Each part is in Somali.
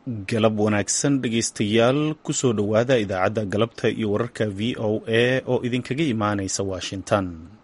galab wanaagsan dhegaystayaal kusoo dhowaada idaacadda galabta iyo wararka v o a oo idinkaga imaanaysa washington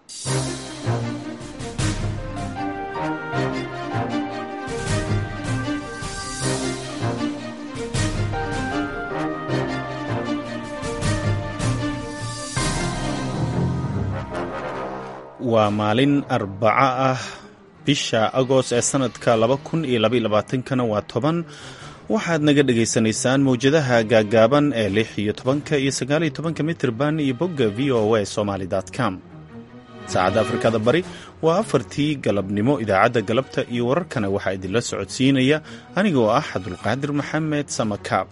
waa maalin arbaco ah bisha agost ee sanadka laba kun iyo labaylabaaatankana waa toban waxaad naga dhagaysanaysaan mawjadaha gaagaaban ee lix iyo tobanka iyo sagaaliyo tobanka mitirban iyo bogga v o a somaly com saacadda afrikada bari waa afartii galabnimo idaacadda galabta iyo wararkana waxaa idinla socodsiinaya anigoo ah cabdulqaadir maxamed samakaab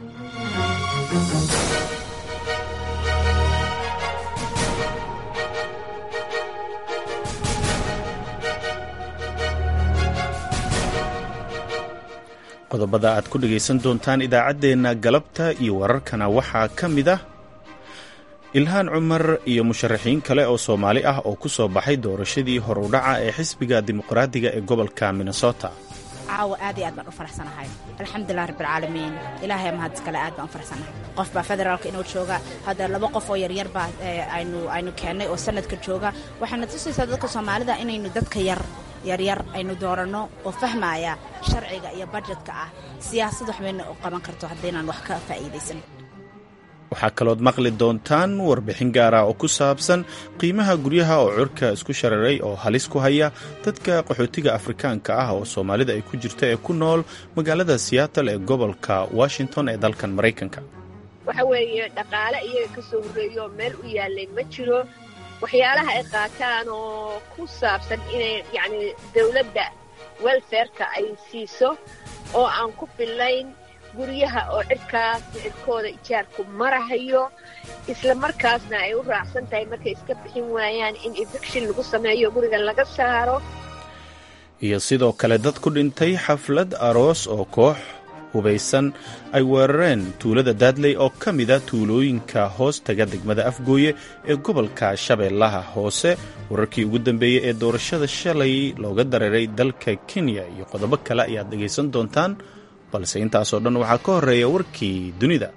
qodobada aad ku dhegaysan doontaan idaacaddeenna galabta iyo wararkana waxaa ka mid ah ilhaan cumar iyo musharaxiin kale oo soomaali ah oo ku soo baxay doorashadii horudhaca ee xisbiga dimuqraadiga ee gobolka minnesota caawa aad iyo aad baan u faraxsanahay alxamdulilah rabbilcaalamiin ilaahay mahad iskale aad baan u faraxsanahay qof baa federaalka inuu jooga hadda laba qof oo yaryar baa aynu aynu keennay oo sanadka jooga waxaana tusaysaa dadka soomaalida inaynu dadka yar yaryar aynu dooranno oo fahmaya sharciga iyo bajetka ah siyaasad waxbayna u qaban karto haddaynaan wax ka faa'iidaysan waxaa kalood maqli doontaan warbixin gaara oo ku saabsan qiimaha guryaha oo curka isku shararay oo halis ku haya dadka qaxootiga afrikaanka ah oo soomaalida ay ku jirto ee ku nool magaalada seattle ee gobolka washington ee dalkan maraykanka waxa weeye dhaqaale iyaga ka soo horreeyo meel u yaallay ma jiro waxyaalaha ay qaataan oo ku saabsan inay yacni dawladda welfareka ay siiso oo aan ku fillayn guryaha oo cidhkaas cidhkooda ijaarku marahayo isla markaasna ay u raacsan tahay markay iska bixin waayaan in eviction lagu sameeyo guriga laga saaro iyo sidoo kale dad ku dhintay xaflad aroos oo koox hubaysan ay weerareen tuulada daadley oo ka mida tuulooyinka hoos taga degmada afgooye ee gobolka shabeellaha hoose wararkii ugu dambeeyey ee doorashada shalay looga dareeray dalka kenya iyo qodobo kale ayaad dhegaysan doontaan balse intaasoo dhan waxaa ka horreeya warkii dunida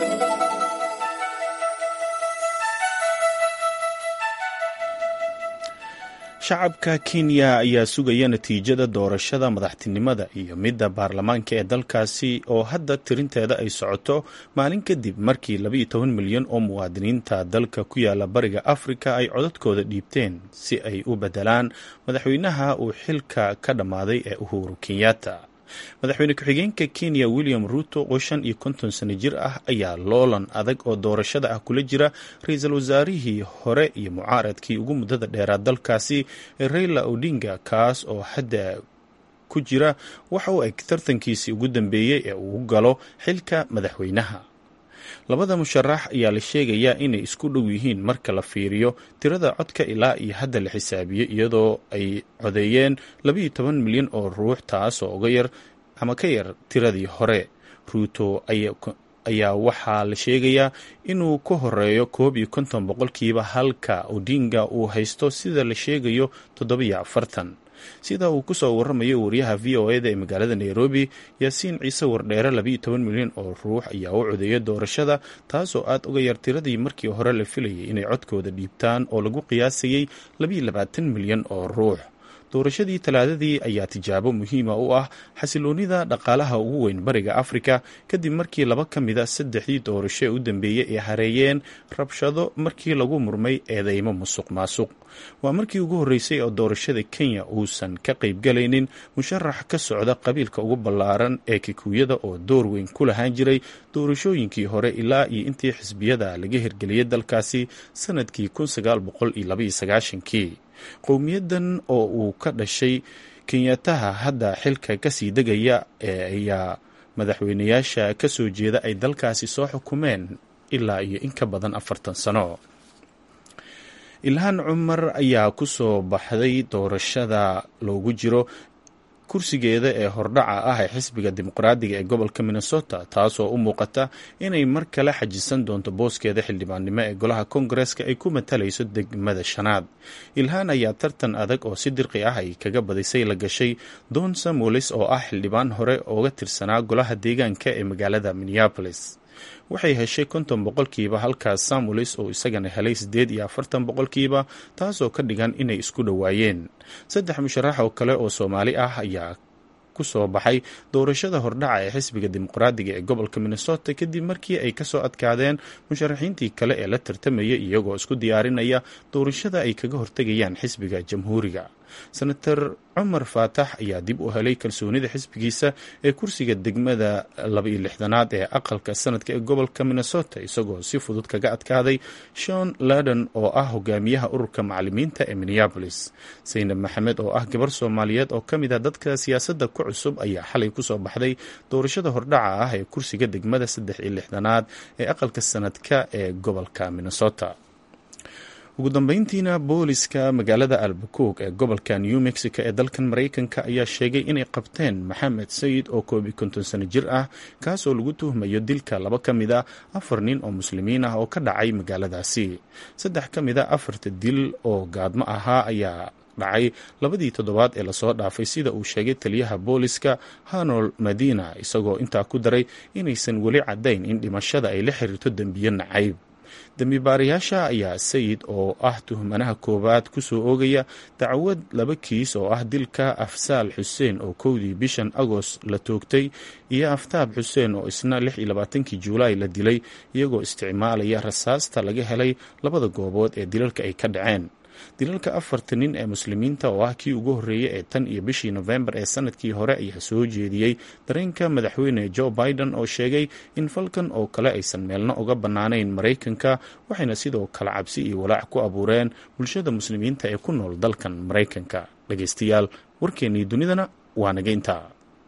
shacabka kenya ayaa sugaya natiijada doorashada madaxtinimada iyo midda baarlamaanka ee dalkaasi oo hadda tirinteeda ay socoto maalin kadib markii labaiyo toban milyan oo muwaadiniinta dalka ku yaala bariga afrika ay codadkooda dhiibteen si ay u beddelaan madaxweynaha uu xilka ka dhammaaday ee uhuru kenyatta madaxweyne ku-xigeenka kenya william ruto oo shan iyo konton sano jir ah ayaa loolan adag oo doorashada ah kula jira ra-iisul wasaarihii hore iyo mucaaradkii ugu muddada dheeraa dalkaasi ee rayla odinga kaas oo hadda ku jira waxa uu eg tartankiisii ugu dambeeyey ee uu galo xilka madaxweynaha labada musharax ayaa la sheegayaa inay isku dhow yihiin marka la fiiriyo tirada codka ilaa iyo hadda la xisaabiyey iyadoo ay codeeyeen labaiyo toban milyan oo ruux taas oo uga yar ama ka yar tiradii hore ruuto ayaa waxaa la sheegayaa inuu ka horeeyo koob iyo konton boqolkiiba halka odinga uu haysto sida la sheegayo toddobiyo afartan sida uu kusoo waramayo wariyaha v o eda ee magaalada nairobi yaasiin ciise wardheere labaiyo toban milyan oo ruux ayaa u codeeya doorashada taasoo aad uga yar tiradii markii hore la filayay inay codkooda dhiibtaan oo lagu qiyaasayey labaiyo labaatan milyan oo ruux doorashadii talaadadii ayaa tijaabo muhiima u ah xasiloonida dhaqaalaha ugu weyn bariga afrika kadib markii laba ka mida saddexdii doorasho ee u dambeeyey ay hareeyeen rabshado markii lagu murmay eedeymo musuq maasuq waa markii ugu horreysay oo doorashada kenya uusan ka qaybgalaynin musharax ka socda qabiilka ugu ballaaran ee kikuuyada oo door weyn ku lahaan jiray doorashooyinkii hore ilaa iyo intii xisbiyada laga hirgeliyey dalkaasi sanadkii kii qowmiyadan oo uu ka dhashay kenyataha hadda xilka kasii degaya ee ayaa madaxweynayaasha ka soo jeeda ay dalkaasi soo xukumeen ilaa iyo in ka badan afartan sano ilhaan cumar ayaa ku soo baxday doorashada loogu jiro kursigeeda ee hordhaca ah ee xisbiga dimuqraadiga ee gobolka minnesota taasoo u muuqata inay mar kale xajisan doonto booskeeda xildhibaannimo ee golaha koongareska ay ku matalayso degmada shanaad ilhaan ayaa tartan adag oo si dirqi ah ay kaga badisay la gashay don samuelis oo ah xildhibaan hore ooga tirsanaa golaha deegaanka ee magaalada minneapolis waxay heshay konton boqolkiiba halkaas samuelis oo isagana helay siddeed iyo afartan boqolkiiba taasoo ka dhigan inay isku dhowaayeen saddex musharax oo kale oo soomaali ah ayaa ku soo baxay doorashada hordhaca ee xisbiga dimuqraadiga ee gobolka minnesota kadib markii ay kasoo adkaadeen musharaxiintii kale ee la tartamaya iyagoo isku diyaarinaya doorashada ay kaga hortegayaan xisbiga jamhuuriga senator cumar faatax ayaa dib u helay kalsoonida xisbigiisa ee kursiga degmada labaiyo lixdanaad ee aqalka sanadka ee gobolka minnesota isagoo si fudud kaga adkaaday shon ladon oo ah hogaamiyaha ururka macalimiinta ee minneabolis saynab maxamed oo ah gabar soomaaliyeed oo ka mid ah dadka siyaasadda ku cusub ayaa xalay kusoo baxday doorashada hordhaca ah ee kursiga degmada saddex iyo lixdanaad ee aqalka sanadka ee gobolka minnesota ugu dambeyntiina booliska magaalada albacoog ee gobolka new mexico ee dalkan maraykanka ayaa sheegay inay qabteen maxamed sayid oo koob iyo konton sano jir ah kaasoo lagu tuhmayo dilka laba ka mid a afar nin oo muslimiin ah oo ka dhacay magaaladaasi saddex ka mid a afarta dil oo gaadmo ahaa ayaa dhacay labadii toddobaad ee lasoo dhaafay sida uu sheegay taliyaha booliska hanol madina isagoo intaa ku daray inaysan weli caddayn in dhimashada ay la xiriirto dembiyo nacayb dembi baarayaasha ayaa sayid oo ah tuhmanaha koowaad kusoo oogaya dacwad laba kiis oo ah dilka afsaal xuseen oo kowdii bishan agost la toogtay iyo aftaab xuseen oo isna lix iyo labaatankii juulaay la dilay iyagoo isticmaalaya rasaasta laga helay labada goobood ee dilalka ay ka dhaceen dilalka afarta nin ee muslimiinta oo ah kii ugu horreeyay ee tan iyo bishii nofembar ee sanadkii hore ayaa soo jeediyey dareenka madaxweyne joe biden oo sheegay in falkan oo kale aysan meelna uga bannaanayn maraykanka waxayna sidoo kale cabsi iyo walaac ku abuureen bulshada muslimiinta ee ku nool dalkan maraykanka dhegeystayaal warkeennii dunidana waa naga intaa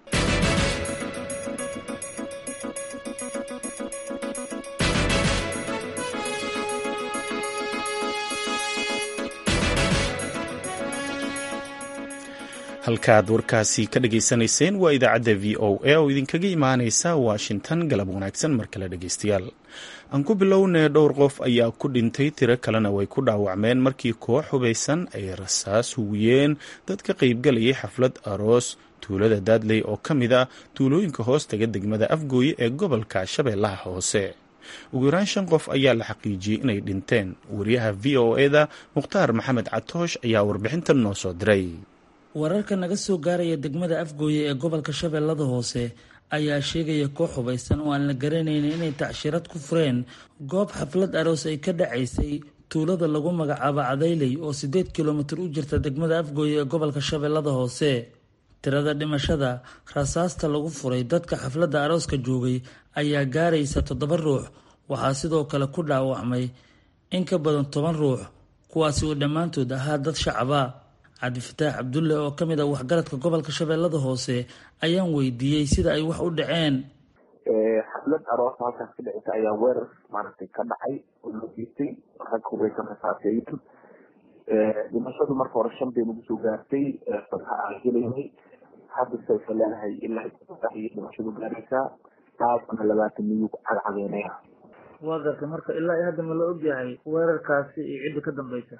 halkaad warkaasi ka dhageysanayseen waa idaacadda v o a oo idinkaga imaaneysa washington galab wanaagsan mar kale dhegeystayaal aan ku bilownay dhowr qof ayaa ku dhintay tiro kalena way ku dhaawacmeen markii koox hubaysan ay rasaas hugiyeen dad ka qaybgalayay xaflad aroos tuulada daadley oo ka mid ah tuulooyinka hoostaga degmada afgooye ee gobolka shabeellaha hoose ugu yaraan shan qof ayaa la xaqiijiyey inay dhinteen wariyaha v o eda mukhtaar maxamed catoosh ayaa warbixintan noo soo diray wararka naga soo gaaraya degmada afgooye ee gobolka shabeellada hoose ayaa sheegaya koox hubaysan oo aan la garanaynin inay tacshirad ku fureen goob xaflad aroos ay ka dhacaysay tuulada lagu magacaabo cadayley oo siddeed kilomitir u jirta degmada afgooye ee gobolka shabeellada hoose tirada dhimashada rasaasta lagu furay dadka xafladda arooska joogay ayaa gaaraysa toddoba ruux waxaa sidoo kale ku dhaawacmay in ka badan toban ruux kuwaasi oo dhammaantood ahaa dad shacaba cabdifataax cabdulle oo ka mid ah waxgaradka gobolka shabeellada hoose ayaan weydiiyey sida ay wax u dhaceen xaflad aroosa halkaas ka dhaceysa ayaa weerar maaragtay ka dhacay oo loo geystay rag hubeysan rasaaseeyan dhimashadu marka hore shan bay nagu soo gaartay fadha aan helaynay hadda sayfa leenahay ilaa iyo dhimashadu gaaraysaa dhaafana labaatan miyuu cagcageynaya waa gartay marka ilaa iyo hadda ma la ogyahay weerarkaasi iyo cidda ka dambeysa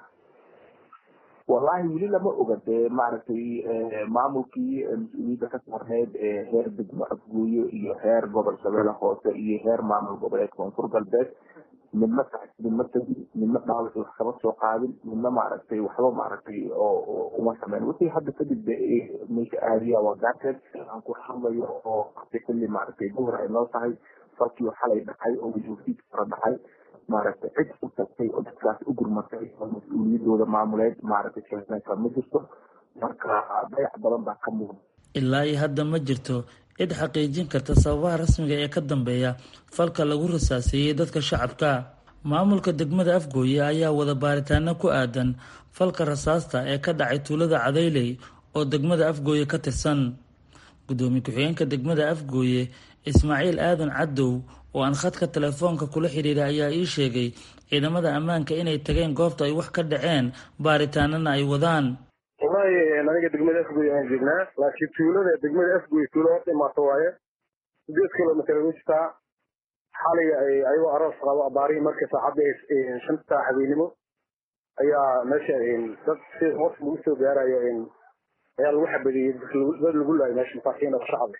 wallahi weli lama oga dee maaragtay maamulkii mas-uuliyadda ka saarneyd ee heer degmo afgooye iyo heer gobol shabeelle hoose iyo heer maamul goboleed koonfur galbeed midna midna tagin midna dhaawac wax kama soo qaadin midna maaragtay waxba maaragtay oo uma sameyn wixii hadda kadib de meesha aadiya waa gaarteed aan ku hadlayo oo xilli maaragtay duhur ay noo tahay falkii xalay dhacay oo wajuufiid fara dhacay maaragtay cid u tagtay oo dadkaas u gurmatay oo mas-uuliyadooda maamuleed maaragtay sheegnaysa ma jirto marka dayac badan baa ka muuqda ilaa iyo hadda ma jirto cid xaqiijin karta sababaha rasmiga ee ka dambeeya falka lagu rasaaseeyey dadka shacabka maamulka degmada afgooye ayaa wada baaritaano ku aadan falka rasaasta ee ka dhacay tuulada cadayley oo degmada afgooye ka tirsan gudoomiye ku-xigeenka degmada afgooye ismaaciil aadan cadow oo aan khadka telefoonka kula xidhiiray ayaa ii sheegay ciidamada ammaanka inay tageen goobta ay wax ka dhaceen baaritaanana ay wadaan wallahi aniga aniga degmada afgoy aan joognaa laakiin tuulada degmada afgoy tuulo horta imaato waaye sideed kilomitr u jirtaa xaliga ayagoo aroos qabo abaarihii marka saacadda shanta habeenimo ayaa meesha dad si hoos lagu soo gaarayo ayaa lagu xabadiyey dad lagu laayo meesha masaakiin oo shacab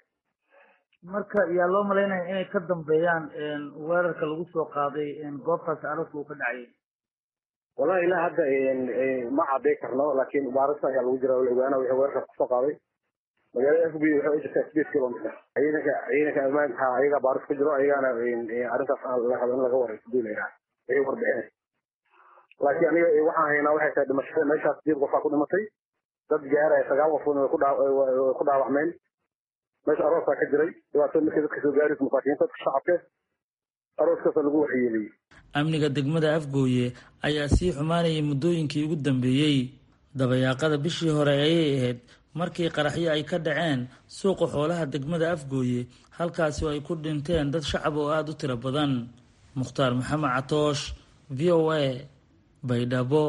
marka yaa loo malaynaya inay ka dambeeyaan weerarka lagu soo qaaday goobtaasi arooska uu ka dhacayay wallahi ilaa hadda ma caday karno laakiin baarista ayaa lagu jira la ogaana wixii weerarka kusoo qaaday magaalada afgoy waxay u jirtaa sideed kilomitr ciidanka ciidanka ammaanka ayagaa baaris ku jiro ayagaana arrintaas la rabo in laga warayso duulayna wixii warbixinay laakiin aniga waxaan haynaa waxay tahay dhimashada meeshaas sideed qofaa ku dhimatay dad gaaraya sagaal qofoodna way ku dhaawacmeen meesha aroosaa ka jiray dhibaatada markii dadka soo gaaraysa masaakiinta dadka shacabka arooskaasa lagu waxyeeliyey amniga degmada afgooye ayaa sii xumaanayay muddooyinkii ugu dambeeyey dabayaaqada bishii hore ayay ahayd markii qaraxyo ay ka dhaceen suuqa xoolaha degmada afgooye halkaasi oo ay ku dhinteen dad shacab oo aada u tiro badan mukhtaar maxamed catoosh v o a baydhabo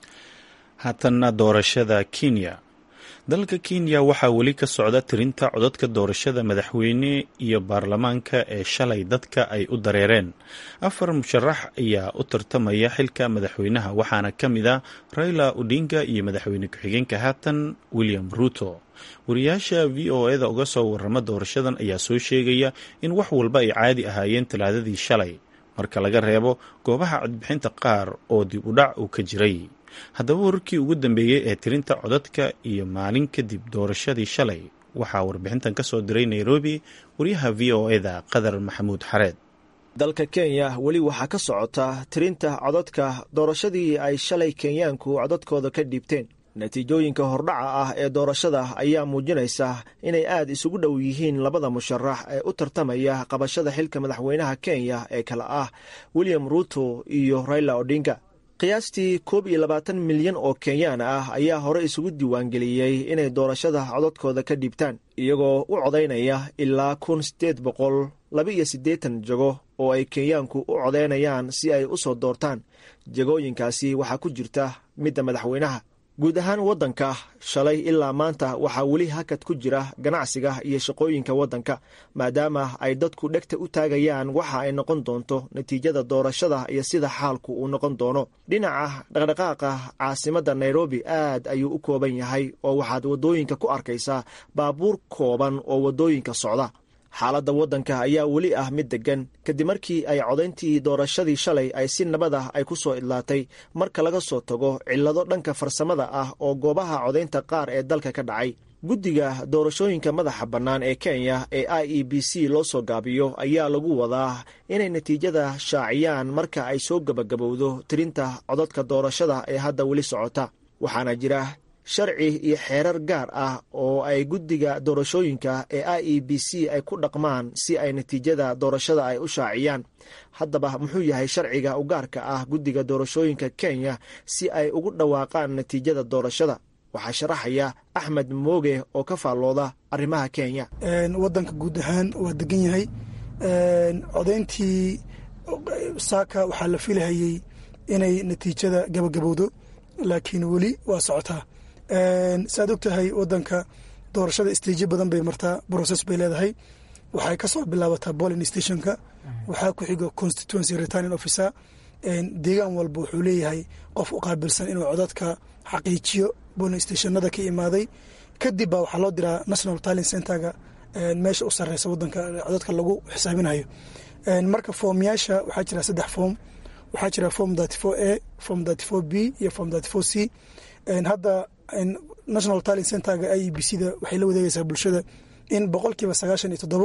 haatanna doorashada kenya dalka kenya waxaa weli ka socda tirinta codadka doorashada madaxweyne iyo baarlamaanka ee shalay dadka ay u dareereen afar musharax ayaa u tartamaya xilka madaxweynaha waxaana ka mid a raila odinga iyo madaxweyne ku-xigeenka haatan william ruto wariyaasha v o eda uga soo warama doorashadan ayaa soo sheegaya in wax walba ay caadi ahaayeen talaadadii shalay marka laga reebo goobaha codbixinta qaar oo dib u dhac uu ka jiray haddaba wararkii ugu dambeeyey ee tirinta codadka iyo maalin kadib doorashadii shalay waxaa warbixintan ka soo diray nairobi waryaha v o eda qadar maxamuud xareed dalka kenya weli waxaa ka socota tirinta codadka doorashadii ay shalay kenyaanku codadkooda ka dhiibteen natiijooyinka hordhaca ah ee doorashada ayaa muujinaysa inay aad isugu dhow yihiin labada musharax ee u tartamaya qabashada xilka madaxweynaha kenya ee kale ah william ruto iyo raila odinga qiyaastii koob iyo labaatan milyan oo kenyaan ah ayaa hore isugu diiwaangeliyey inay doorashada codadkooda ka dhiibtaan iyagoo u codaynaya ilaa kun siddeed boqol laba iyo siddeetan jago oo ay kenyaanku u codaynayaan si ay u soo doortaan jagooyinkaasi waxaa ku jirta midda madaxweynaha guud ahaan waddanka shalay ilaa maanta waxaa weli hakad ku jira ganacsiga iyo shaqooyinka waddanka maadaama ay dadku dhegta u taagayaan waxa ay noqon doonto natiijada doorashada iyo sida xaalku uu noqon doono dhinaca dhaqdhaqaaqa caasimadda nairobi aad ayuu u kooban yahay oo waxaad waddooyinka ku arkaysaa baabuur kooban oo waddooyinka socda xaaladda waddanka ayaa weli ah mid deggan kadib markii ay codayntii doorashadii shalay ay si nabad ah ay ku soo idlaatay marka laga soo tago cillado dhanka farsamada ah oo goobaha codaynta qaar ee dalka ka dhacay guddiga doorashooyinka madaxa bannaan ee kenya ee i e b c loo soo gaabiyo ayaa lagu wadaa inay natiijada shaaciyaan marka ay soo gebagabowdo tirinta codadka doorashada ee hadda weli socota waxaana jira sharci iyo xeerar gaar ah oo ay guddiga doorashooyinka ee i e b c ay ku dhaqmaan si ay natiijada doorashada ay u shaaciyaan haddaba muxuu yahay sharciga u gaarka ah guddiga doorashooyinka kenya si ay ugu dhawaaqaan natiijada doorashada waxaa sharaxaya axmed mooge oo ka faallooda arrimaha kenya waddanka guud ahaan waa degan yahay codayntii saaka waxaa la filahayey inay natiijada gabagabowdo laakiin weli waa socotaa saaad og tahay wadanka doorashada istiijyo badan bay martaa broses bay leedahay waxay kasoo bilaabataa bolin stationka waxaa ku xigo constituency returning officer deegaan walba wuxuu leeyahay qof u qaabilsan inuu codadka xaqiijiyo bolin stationada ka imaaday kadib baa waxaa loo diraa national talent centerga meesha u sareysa wadanka codadka lagu xisaabinayo marka foomyaasha waxaa jira saddex foom waxaa jira form thirty four a form thirty four b iyo form thirty four c hadda national talent centerga i e b c da waxay la wadeegaysaa bulshada in boqolkiiba sagaashan iyo toddobo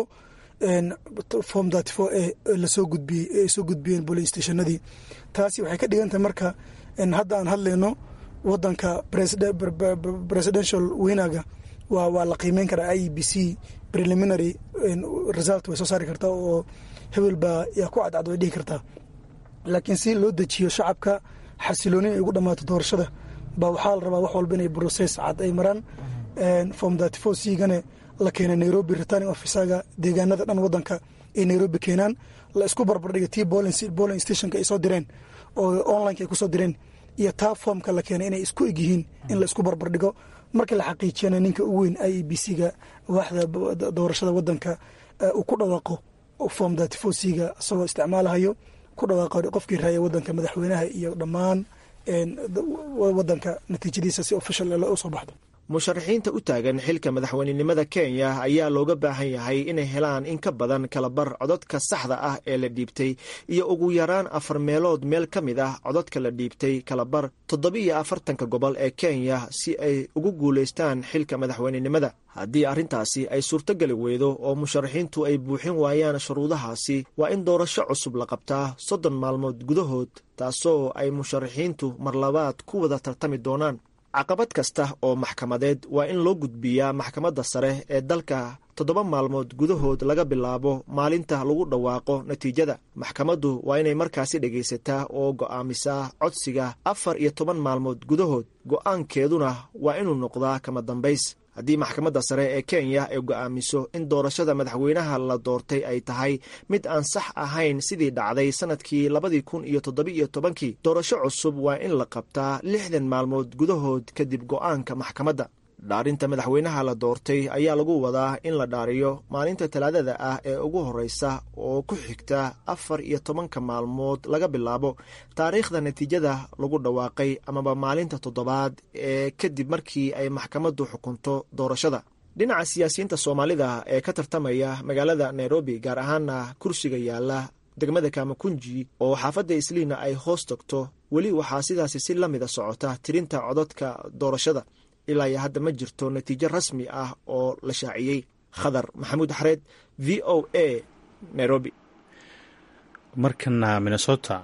form thirty four a lasoo gudbiyey ay soo gudbiyeen bolin stationadii taasi waxay ka dhigantahay marka hadda aan hadlayno wadanka presidential winaga waa waa la qiimeyn karaa i e b c preliminary result way soo saari kartaa oo hebel baa yaa ku cadcad way dhihi kartaa laakiin si loo dejiyo shacabka xasilooni ay ugu dhammaato doorashada baa waxaa la rabaa wax walba inay broses cad ay maraan form thirty four c gane la keena nairobi returning officaga deegaanada dhan wadanka ay nairobi keenaan la isku barbardhiga tii bolling stationka ay soo direen oo onlineka ay kusoo direen iyo taa foomka la keenay inay isku eg yihiin in la isku barbardhigo marka la xaqiijiyana ninka ugu weyn i e b c ga waaxda doorashada wadanka uu ku dhawaaqo form datifosiga isagoo isticmaalahayo ku dhawaaqo qofkii raaya wadanka madaxweynaha iyo dhammaan wadanka natiijadiisa si official usoo baxdo musharaxiinta u taagan xilka madaxweynenimada kenya ayaa looga baahan yahay inay helaan in ka badan kalabar cododka saxda ah ee la dhiibtay iyo ugu yaraan afar meelood meel ka mid ah cododka la dhiibtay kalabar toddobiiyo afartanka gobol ee kenya si ay ugu guulaystaan xilka madaxweynenimada haddii arrintaasi ay suurtogeli weydo oo musharaxiintu ay buuxin waayaan shuruudahaasi waa in doorasho cusub la qabtaa soddon maalmood gudahood taasoo ay musharaxiintu marlabaad ku wada tartami doonaan caqabad kasta oo maxkamadeed waa in loo gudbiyaa maxkamadda sare ee dalka toddoba maalmood gudahood laga bilaabo maalinta lagu dhawaaqo natiijada maxkamaddu waa inay markaasi dhegaysataa oo go'aamisaa codsiga afar iyo toban maalmood gudahood go'aankeeduna waa inuu noqdaa kama dambays haddii maxkamadda sare ee kenya ay go'aamiso in doorashada madaxweynaha la doortay ay tahay mid aan sax ahayn sidii dhacday sannadkii labadii kun iyo toddobiiyo tobankii doorasho cusub waa in la qabtaa lixdan maalmood gudahood kadib go'aanka maxkamadda dhaarinta madaxweynaha la doortay ayaa lagu wadaa in la dhaariyo maalinta talaadada ah ee ugu horreysa oo ku xigta afar iyo tobanka maalmood laga bilaabo taariikhda natiijada lagu dhawaaqay amaba maalinta toddobaad ee kadib markii ay maxkamaddu xukunto doorashada dhinaca siyaasiyiinta soomaalida ee ka tartamaya magaalada nairobi gaar ahaana kursiga yaala degmada kamakunji oo xaafadda isliina ay hoos tagto weli waxaa sidaasi si la mida socota tirinta cododka doorashada ilaa iyo hadda ma jirto natiijo rasmi ah oo la shaaciyey khadar maxamuud xareed v o a nairobi markana minnesota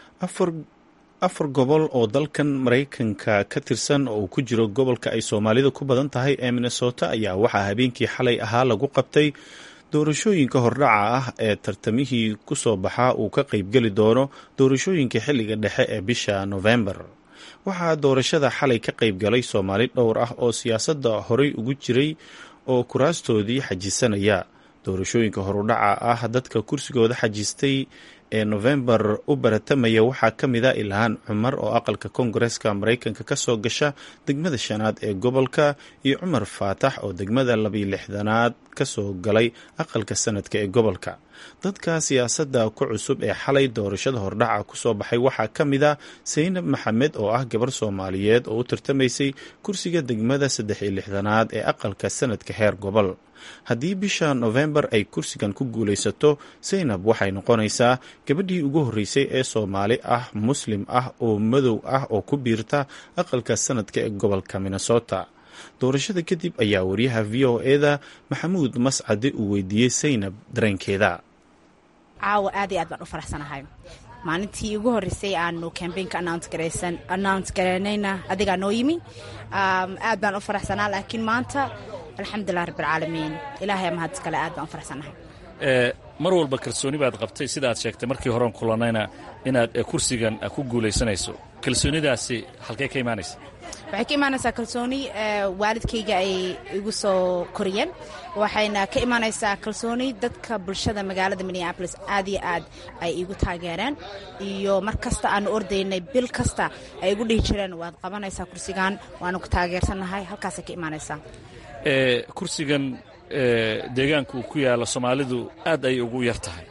afar gobol oo dalkan maraykanka ka tirsan oo uu ku jiro gobolka ay soomaalida ku badan tahay ee minnesota ayaa waxaa habeenkii xalay ahaa lagu qabtay doorashooyinka hordhaca ah ee tartamihii ku soo baxaa uu ka qaybgeli doono doorashooyinka xilliga dhexe ee bisha novembar waxaa doorashada xalay ka qayb galay soomaali dhowr ah oo siyaasadda horey ugu jiray oo kuraastoodii xajisanaya doorashooyinka horudhaca ah dadka kursigooda xajistay ee nofembar u baratamaya waxaa ka mid a ilhaan cumar oo aqalka koongareska maraykanka ka soo gasha degmada shanaad ee gobolka iyo cumar faatax oo degmada labiyo lixdanaad ka soo galay aqalka sanadka ee gobolka dadka siyaasadda ku cusub ee xalay doorashada hordhaca kusoo baxay waxaa ka mid a saynab maxamed oo ah gabar soomaaliyeed oo u tartamaysay kursiga degmada saddex iyo lixdanaad ee aqalka sanadka heer gobol haddii bisha nofembar ay kursigan ku guulaysato saynab waxay noqonaysaa gabadhii ugu horreysay ee soomaali ah muslim ah oo madow ah oo ku biirta aqalka sanadka ee gobolka minnesota doorashada kadib ayaa wariyaha v o eda maxamuud mascade uu weydiiyey saynab dareenkeeda caawa aad iyo aad baan u faraxsanahay maalintii ugu horreysay aanu cambaynka announce garaynayna adigaa noo yimi aad baan u faraxsanaa laakiin maanta alxamdulilah rabbilcaalamiin ilaahay mahad iskale aad baan u faraxsanahay mar walba kalsooni baad qabtay sida aad sheegtay markii horean kulannayna inaad kursigan ku guulaysanayso kalsoonidaasi halkee ka imaanaysa waxay ka imaanaysaa kalsooni waalidkayga ay igu soo koriyeen waxayna ka imaanaysaa kalsooni dadka bulshada magaalada minneabolis aad iyo aad ay igu taageereen iyo mar kasta aanu ordaynay bil kasta ay igu dhihi jireen waad qabanaysaa kursigan waanu ku taageersannahay halkaasay ka imaanaysaa kursigan deegaanka uu ku yaalla soomaalidu aad ay ugu yar tahay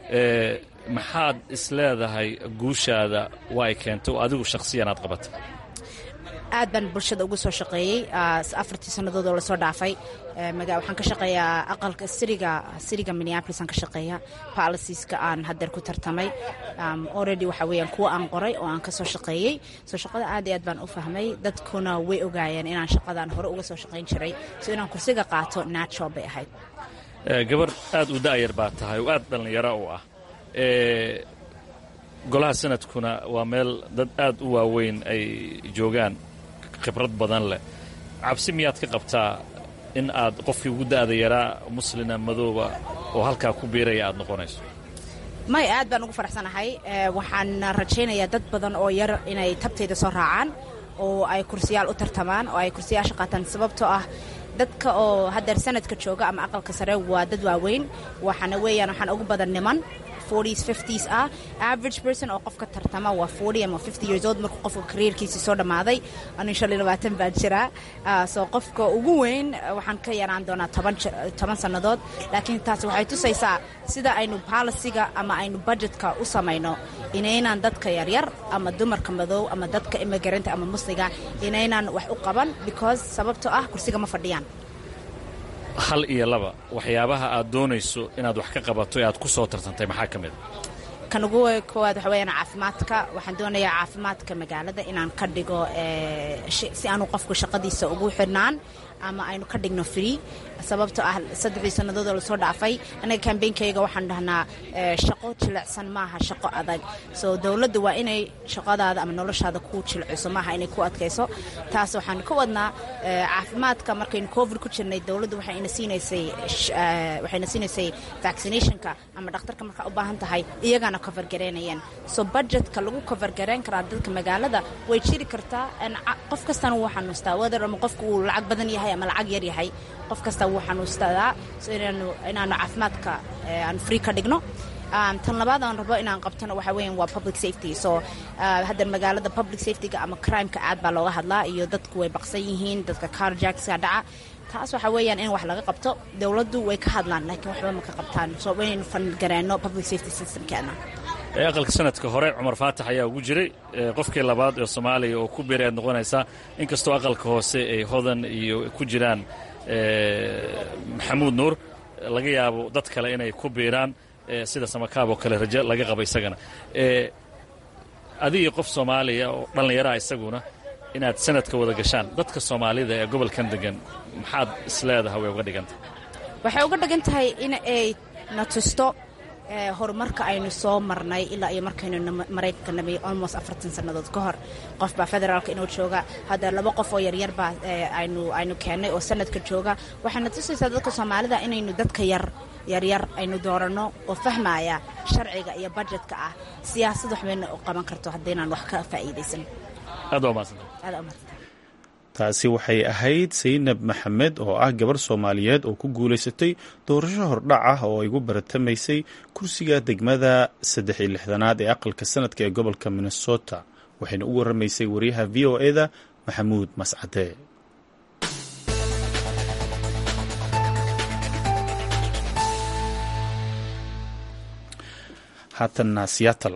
maxaad isleedahay guushaada waa ay keentay oo adigu shakhsiyan aad qabatay aad baan bulshada ugu soo shaqeeyey afartii sannadood oo lasoo dhaafay waxaan ka shaqeeyaa aqalka siriga siriga minneapolis aan ka shaqeeya policieska aan haddeer ku tartamay already waxa weeyaan kuwa aan qoray oo aan ka soo shaqeeyey soo shaqada aad iyo aad baan u fahmay dadkuna way ogaayeen inaan shaqadaan hore uga soo shaqayn jiray so inaan kursiga qaato natural bay ahayd gabar aad u da'yar baa tahay oo aad dhallinyaro u ah golaha sanadkuna waa meel dad aad u waaweyn ay joogaan khibrad badan leh cabsi miyaad ka qabtaa in aad qofkii ugu da'da yaraa muslina madooba oo halkaa ku biiraya aad noqonayso may aad baan ugu faraxsanahay waxaan rajaynayaa dad badan oo yar inay tabtayda soo raacaan oo ay kursiyaal u tartamaan oo ay kursiyaasha qaataan sababtoo ah dadka oo haddeer sanadka jooga ama aqalka sare waa dad waaweyn waxaana weeyaan waxaan ugu badan niman forties fifties ah average person oo qofka tartama waa forty ama fifty years old markuu qofka careerkiisii soo dhammaaday anu shan iyo labaatan baan jiraa soo qofka ugu weyn waxaan ka yaraan doonaa toban toban sannadood laakiin taasi waxay tusaysaa sida aynu policyga ama aynu budgetka u samayno inaynaan dadka yaryar ama dumarka madow ama dadka immigranta ama musliga inaynaan wax u qaban because sababtoo ah kursiga ma fadhiyaan hal iyo laba waxyaabaha aad doonayso inaad wax ka qabato ee aad ku soo tartantay maxaa ka mid a kan ugu koowaad waxa weyaan caafimaadka waxaan doonayaa caafimaadka magaalada inaan ka dhigo si aanu qofku shaqadiisa ugu xidhnaan ama aynu ka dhigno free sababtoo ah saddexdii sannadoodoo lasoo dhaafay anaga kambeynkayga waxaan dhahnaa shaqo jilicsan maaha shaqo adag soo dowladda waa inay shaqadaada ama noloshaada ku jilciso maaha inay ku adkayso taas waxaan ka wadnaa caafimaadka markaynu covid ku jirnay dowladdu waxayna siinaysay waxayna siinaysay vaccinationka ama dhakhtarka markaa u baahan tahay iyagana covergareynayeen so budgetka lagu covergareyn karaa dadka magaalada way jiri kartaa qof kastana wuu xanuustaa whether ama qofku uu lacag badan yahay ama lacag yar yahay qof kasta wuu xanuustadaa so inaanu inaanu caafimaadka aan free ka dhigno tan labaad aan rabo inaan qabtona waxa weyan waa public safety so hadda magaalada public safetyga ama crimeka aad baa looga hadlaa iyo dadku way baqsan yihiin dadka carjackska dhaca taas waxa weeyaan in wax laga qabto dowladdu way ka hadlaan laakiin waxba ma ka qabtaan so inaynu fangareeno public safety systemkeena aqalka sanadka hore cumar faatax ayaa ugu jiray qofkii labaad ee soomaaliya oo ku biray aad noqonaysaa inkastoo aqalka hoose ay hodan iyo ku jiraan maxamuud nuur laga yaabo dad kale inay ku biiraan sida samakaab oo kale raje laga qaba isagana adigii qof soomaaliya oo dhallinyaraha isaguna inaad sanadka wada gashaan dadka soomaalida ee gobolkan degan maxaad isleedaha way uga dhigantah waxay uga dhigan tahay in ay na tusto horumarka aynu soo marnay ilaa iyo markaynu maraykanka nabay almost afartan sannadood ka hor qof baa federaalka inuu jooga hadda laba qof oo yaryar baa aynu aynu keennay oo sanadka jooga waxayna tusaysaa dadka soomaalida inaynu dadka yar yaryar aynu dooranno oo fahmaya sharciga iyo budjetka ah siyaasad waxbayna u qaban karto haddaynaan wax ka faa'iidaysan aad waa mahadsanta aad aa umadsanta taasi waxay ahayd saynab maxamed oo ah gabar soomaaliyeed oo ku guulaysatay doorasho hordhac ah oo ay gu baratamaysay kursiga degmada saddex iyo lixdanaad ee aqalka sanadka ee gobolka minnesota waxayna u waramaysay wariyaha v o e da maxamuud mascade haatanna seattle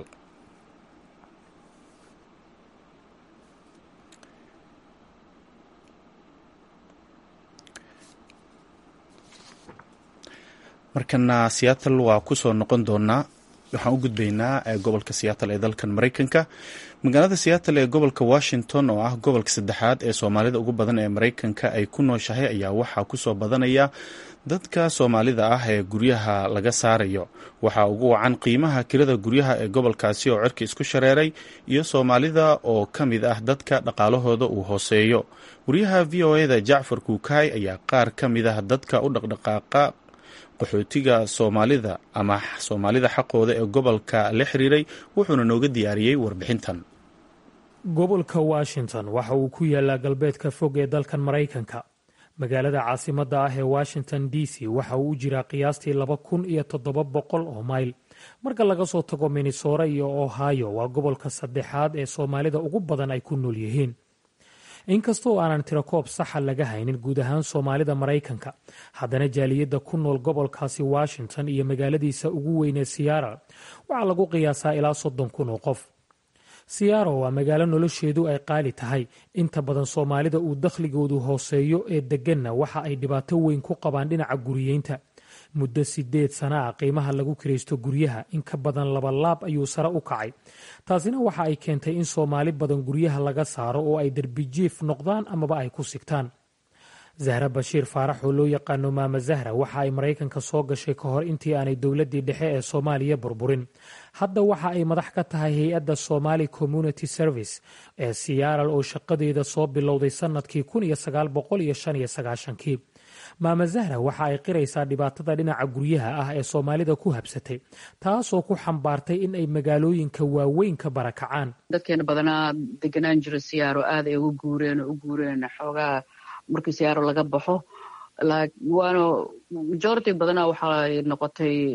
markana seattle waa kusoo noqon doonaa waxaan u gudbaynaa gobolka seattle ee dalkan maraykanka magaalada seattle ee gobolka washington oo ah gobolka saddexaad ee soomaalida ugu badan ee maraykanka ay ku nooshahay ayaa waxaa kusoo badanaya dadka soomaalida ah ee guryaha laga saarayo waxaa ugu wacan qiimaha kirada guryaha ee gobolkaasi oo cirka isku shareeray iyo soomaalida oo ka mid ah dadka dhaqaalahooda uu hooseeyo wariyaha v o e da jacfar kuukaay ayaa qaar ka mid ah dadka u dhaqdhaqaaqa qaxootiga soomaalida ama soomaalida xaqooda ee gobolka la xiriiray wuxuuna nooga diyaariyey warbixintan gobolka washington waxa uu ku yaalaa galbeedka fog ee dalkan maraykanka magaalada caasimadda ah ee washington d c waxa uu u jiraa qiyaastii laba kun iyo toddoba boqol oo mayl marka laga soo tago minnesora iyo ohio waa gobolka saddexaad ee soomaalida ugu badan ay ku nool yihiin inkastoo aanan tirakoob saxa laga haynin guud ahaan soomaalida maraykanka haddana jaaliyadda ku nool gobolkaasi washington iyo magaaladiisa ugu weynee siyara waxaa lagu qiyaasaa ilaa soddon kun oo qof siyaro waa magaalo nolosheedu ay qaali tahay inta badan soomaalida uu dakhligoodu hooseeyo ee deganna waxa ay dhibaato weyn ku qabaan dhinaca guriyeynta muddo sideed sana ah qiimaha lagu kiraysto guryaha in ka badan laba laab ayuu sare u kacay taasina waxa ay keentay in soomaali badan guryaha laga saaro oo ay derbijiif noqdaan amaba ay ku sigtaan zahra bashiir faarax oo loo yaqaano maama zahra waxa ay maraykanka soo gashay ka hor intii aanay dowladdii dhexe ee soomaaliya burburin hadda waxa ay madax ka tahay hay-adda somali community service ee siyaaral oo shaqadeeda soo bilowday sannadkii kii maama zahra waxa ay qiraysaa dhibaatada dhinaca guryaha ah ee soomaalida ku habsatay taasoo ku xambaartay in ay magaalooyinka waaweyn ka barakacaan dadkeena badanaa deganaan jira siyaaro aad ay uga guureen oo u guureen xoogaa markii siyaaro laga baxo waana majority badanaa waxay noqotay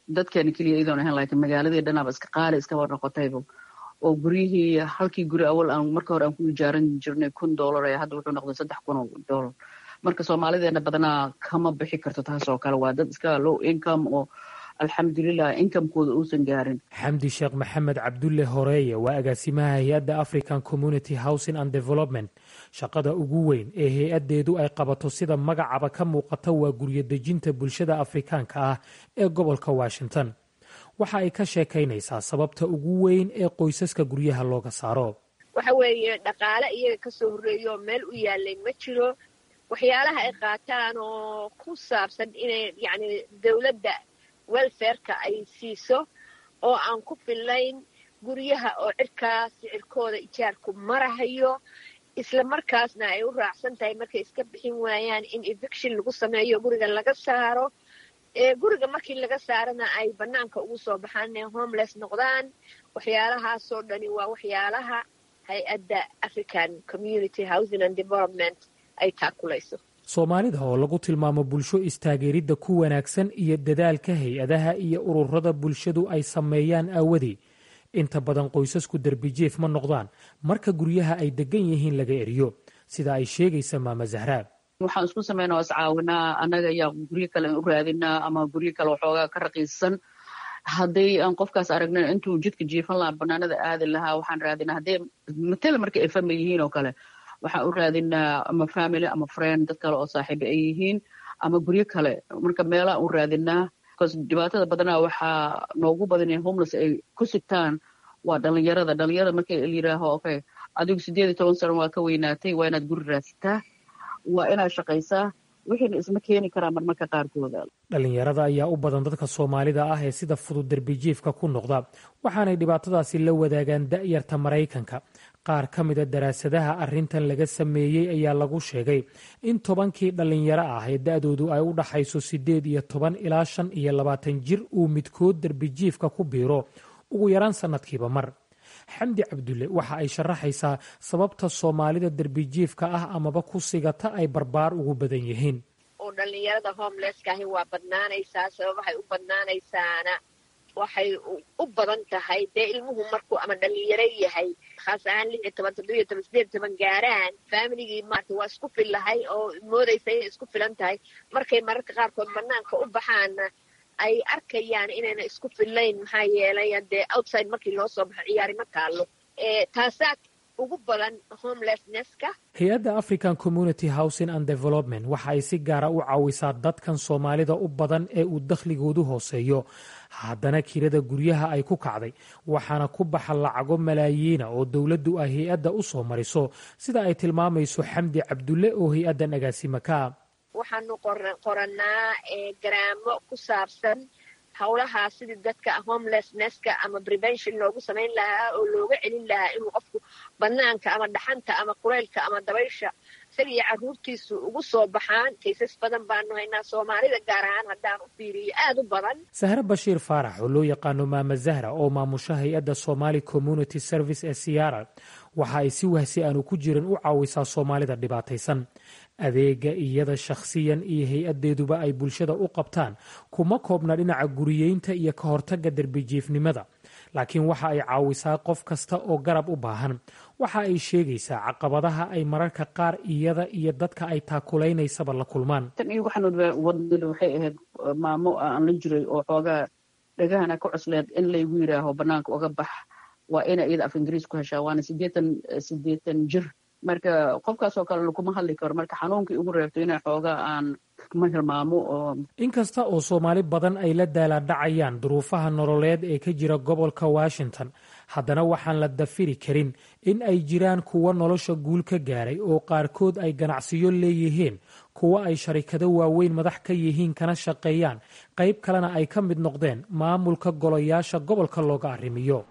dadkeena keliya iyadoon ahayn laakiin magaaladii dhanaaba iska qaali iskaba noqotayba oo guryihii halkii guri awal aan marka hore aan ku ijaaran jirnay kun dollar ee hadda wuxuu noqday saddex kun oo dollar marka soomaalideena badanaa kama bixi karto taas oo kale waa dad iska low income oo alxamdulilah inkamekooda uusan gaarin xamdi sheekh maxamed cabdulle horeeye waa agaasimaha hay-adda african community housing and development shaqada ugu weyn ee hay-addeedu ay qabato sida magacaba ka muuqata waa guryo dejinta bulshada afrikaanka ah ee gobolka washington waxa ay ka sheekaynaysaa sababta ugu weyn ee qoysaska guryaha looga saaro waxa weeye dhaqaale iyaga kasoo horreeyo meel u yaalay ma jiro waxyaalaha ay qaataan oo ku saabsan inay yacni dawladda welfareka ay siiso oo aan ku fillayn guryaha oo cirkaa sicirkooda ijaarku marahayo isla markaasna ay u raacsan tahay markay iska bixin waayaan in eviction lagu sameeyo guriga laga saaro ee guriga markii laga saarana ay bannaanka ugu soo baxaan inay homeless noqdaan waxyaalahaasoo dhani waa waxyaalaha hay-adda african community housing and development ay taakulayso soomaalida oo lagu tilmaamo bulsho istaageeridda ku wanaagsan iyo dadaalka hay-adaha iyo ururada bulshadu ay sameeyaan aawadii inta badan qoysasku derbijief ma noqdaan marka guryaha ay degan yihiin laga eriyo sida ay sheegaysa maama zahraa waxaan isku sameynaa oo iscaawinaa annaga ayaa guryo kale u raadinaa ama guryo kale waxoogaa ka raqiisan hadday aan qofkaas aragna intuu jidka jiifan lahaa banaanada aadi lahaa waxaan raadinaa haddee matala marka ay famil yihiin oo kale waxaan u raadinaa ama family ama friend dad kale oo saaxiiba ay yihiin ama guryo kale marka meelaan u raadinaa bcause dhibaatada badanaa waxaa noogu badan in homeless ay ku sigtaan waa dhalinyarada dhalinyarada marka la yidhaaho okay adigu sideed iyo toban sano waa ka weynaatay waa inaad guri raadsataa waa inaad shaqaysaa wixiina isma keeni karaa marmarka qaarkooda dhalinyarada ayaa u badan dadka soomaalida ah ee sida fudud derbijiifka ku noqda waxaanay dhibaatadaasi la wadaagaan da'yarta maraykanka qaar ka mida daraasadaha arrintan laga sameeyey ayaa lagu sheegay in tobankii dhallinyaro ah ee da'doodu ay u dhaxayso siddeed iyo toban ilaa shan iyo labaatan jir uu midkood derbijiifka ku biiro ugu yaraan sannadkiiba mar xamdi cabdulle waxa ay sharaxaysaa sababta soomaalida derbijiifka ah amaba ku sigata ay barbaar ugu badan yihiin oo dhallinyarada homelesskaahi waa badnaanaysaa sababahay u badnaanaysaana waxay u badan tahay dee ilmuhu markuu ama dhalinyaro yahay khaas ahaan lix iyo toban toddobiyo toban sideed iyo toban gaaraan faamiligii maarata waa isku fillahay oo moodaysa inay isku filan tahay markay mararka qaarkood banaanka u baxaana ay arkayaan inayna isku fillayn maxaa yeelay dee outside markii loo soo baxo ciyaari ma taallo taasaa ugu badan homelessnesska hay-adda african community housing and development waxa ay si gaara u caawisaa dadkan soomaalida u badan ee uu dakhligoodu hooseeyo haddana kirada guryaha ay ku kacday waxaana ku baxa lacago malaayiina oo dowladdu ay hay-adda u soo mariso sida ay tilmaamayso xamdi cabdulle oo hay-addan agaasima ka ah waxaanu qorannaa garaamo ku saabsan howlahaa sidii dadka homelessnesska ama prevention loogu samayn lahaa oo looga celin lahaa inuu qofku banaanka ama dhaxanta ama kuleylka ama dabaysha isaga iyo carruurtiisu ugu soo baxaan kaysas badan baanu haynaa soomaalida gaar ahaan haddaan u fiiriyo aada u badan sahre bashiir faarax oo loo yaqaano maama zahra oo maamusha hay-adda somali community service ee siyaara waxa ay si wahsi aanu ku jirin u caawisaa soomaalida dhibaataysan adeega iyada shakhsiyan iyo hay-addeeduba ay bulshada u qabtaan kuma koobna dhinaca guriyeynta iyo ka hortagga derbijiifnimada laakiin waxa ay caawisaa qof kasta oo garab u baahan waxa ay sheegaysaa caqabadaha ay mararka qaar iyada iyo dadka ay taakulaynaysaba la kulmaan tan iyo waxaan wadnida waxay ahayd maamo aan la jiray oo xoogaa dhagahana ka cusleed in laygu yidhaaho banaanka uga bax waa ina iyada af ingiriis ku heshaa waana sideetan sideetan jir marka qofkaasoo kale lakuma hadli karo marka xanuunkii ugu reebto ina xoogaa aan ma hilmaamo oo inkasta oo soomaali badan ay la daalaadhacayaan duruufaha nololeed ee ka jira gobolka washington haddana waxaan la dafiri karin in ay jiraan kuwa nolosha guul ka gaaray oo qaarkood ay ganacsiyo leeyihiin kuwa ay sharikado waaweyn madax ka yihiin kana shaqeeyaan qayb kalena ay ka mid noqdeen maamulka golayaasha gobolka looga arrimiyo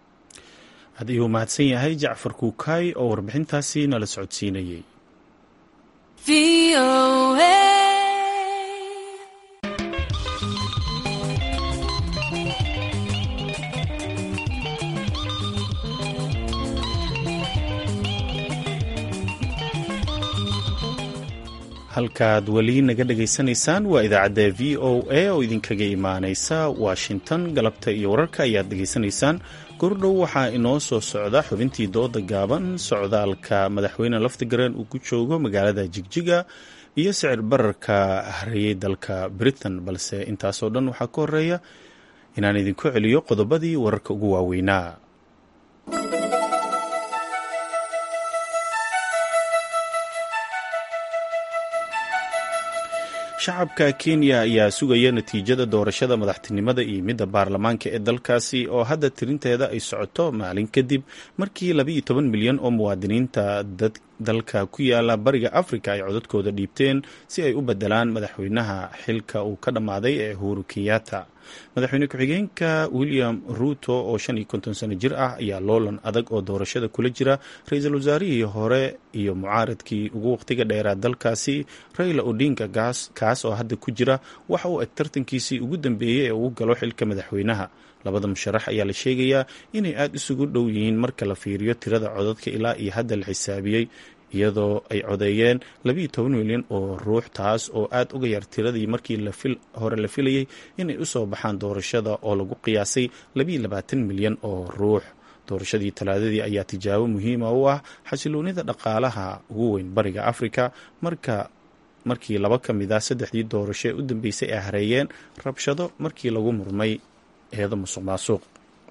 had iyuu mahadsan yahay jacfar kuukaay oo warbixintaasi nala socodsiinayey halkaad weli naga dhagaysanaysaan waa idaacadda v o a oo idinkaga imaanaysa washington galabta iyo wararka ayaad dhegaysanaysaan gordhow waxaa inoo soo socda xubintii dooda gaaban socdaalka madaxweyne laftigareen uu ku joogo magaalada jigjiga iyo sicir bararka hareeyey dalka britain balse intaasoo dhan waxaa ka horeeya inaan idinku celiyo qodobadii wararka ugu waaweynaa shacabka kenya ayaa sugaya natiijada doorashada madaxtinimada iyo midda baarlamaanka ee dalkaasi oo hadda tirinteeda ay socoto maalin kadib markii labaiyo toban milyan oo muwaadiniinta dalka ku yaala bariga afrika ay codadkooda dhiibteen si ay u bedelaan madaxweynaha xilka uu ka dhammaaday ee uhuru kenyatta madaxweyne ku-xigeenka william ruuto oo shan iyo konton sano jir ah ayaa loolan adag oo doorashada kula jira ra-iisul wasaarihii hore iyo mucaaradkii ugu waqtiga dheeraa dalkaasi raila odinga kaas oo hadda ku jira waxa uu eg tartankiisii ugu dambeeyey ee uu galo xilka madaxweynaha labada musharax ayaa la sheegayaa inay aada isugu dhow yihiin marka la fiiriyo tirada codadka ilaa iyo hadda la xisaabiyey iyadoo ay codeeyeen labiiyo toban milyan oo ruux taas oo aada uga yar tiradii markii hore la filayey inay usoo baxaan doorashada oo lagu qiyaasay labiiyo labaatan milyan oo ruux doorashadii talaadadii ayaa tijaabo muhiima u ah xasiloonida dhaqaalaha ugu weyn bariga afrika marka markii laba ka mid ah saddexdii doorasho ee u dambeysay ay hareeyeen rabshado markii lagu murmay eedo musuq maasuuq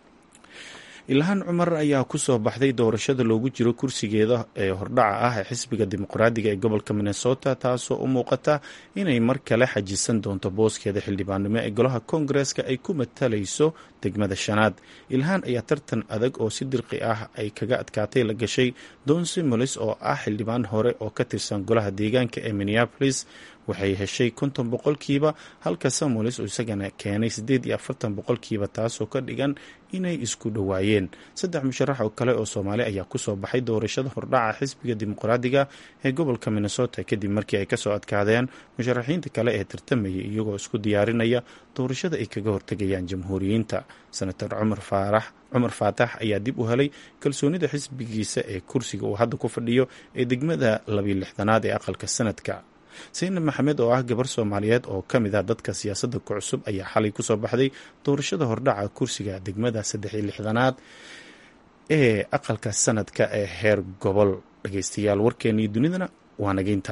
ilhaan cumar ayaa ku soo baxday doorashada loogu jiro kursigeeda ee hordhaca ah ee xisbiga dimuqraadiga ee gobolka minnesota taasoo u muuqata inay mar kale xajisan doonto booskeeda xildhibaannimo ee golaha koongareska ay ku matalayso degmada shanaad ilhaan ayaa tartan adag oo si dirqi ah ay kaga adkaatay la gashay don simolis oo ah xildhibaan hore oo ka tirsan golaha deegaanka ee minneapolis waxay heshay konton boqolkiiba halka samulis uu isagana keenay siddeed iyo afartan boqolkiiba taasoo ka dhigan inay isku dhowaayeen saddex musharax oo kale oo soomaali ayaa kusoo baxay doorashada hordhaca xisbiga dimuqraadiga ee gobolka minnesota kadib markii ay kasoo adkaadeen musharaxiinta kale ee tartamayay iyagoo isku diyaarinaya doorashada ay kaga hortegayaan jamhuuriyiinta senator cumar faarax cumar faatax ayaa dib u helay kalsoonida xisbigiisa ee kursiga uu hadda ku fadhiyo ee degmada labiyo lixdanaad ee aqalka sanadka saynab maxamed oo ah gabar soomaaliyeed oo ka mid ah dadka siyaasadda ku cusub ayaa xalay kusoo baxday doorashada hordhaca kursiga degmada saddex iyo lixdanaad ee aqalka sanadka ee heer gobol dhageystayaal warkeennii dunidana waa nageynta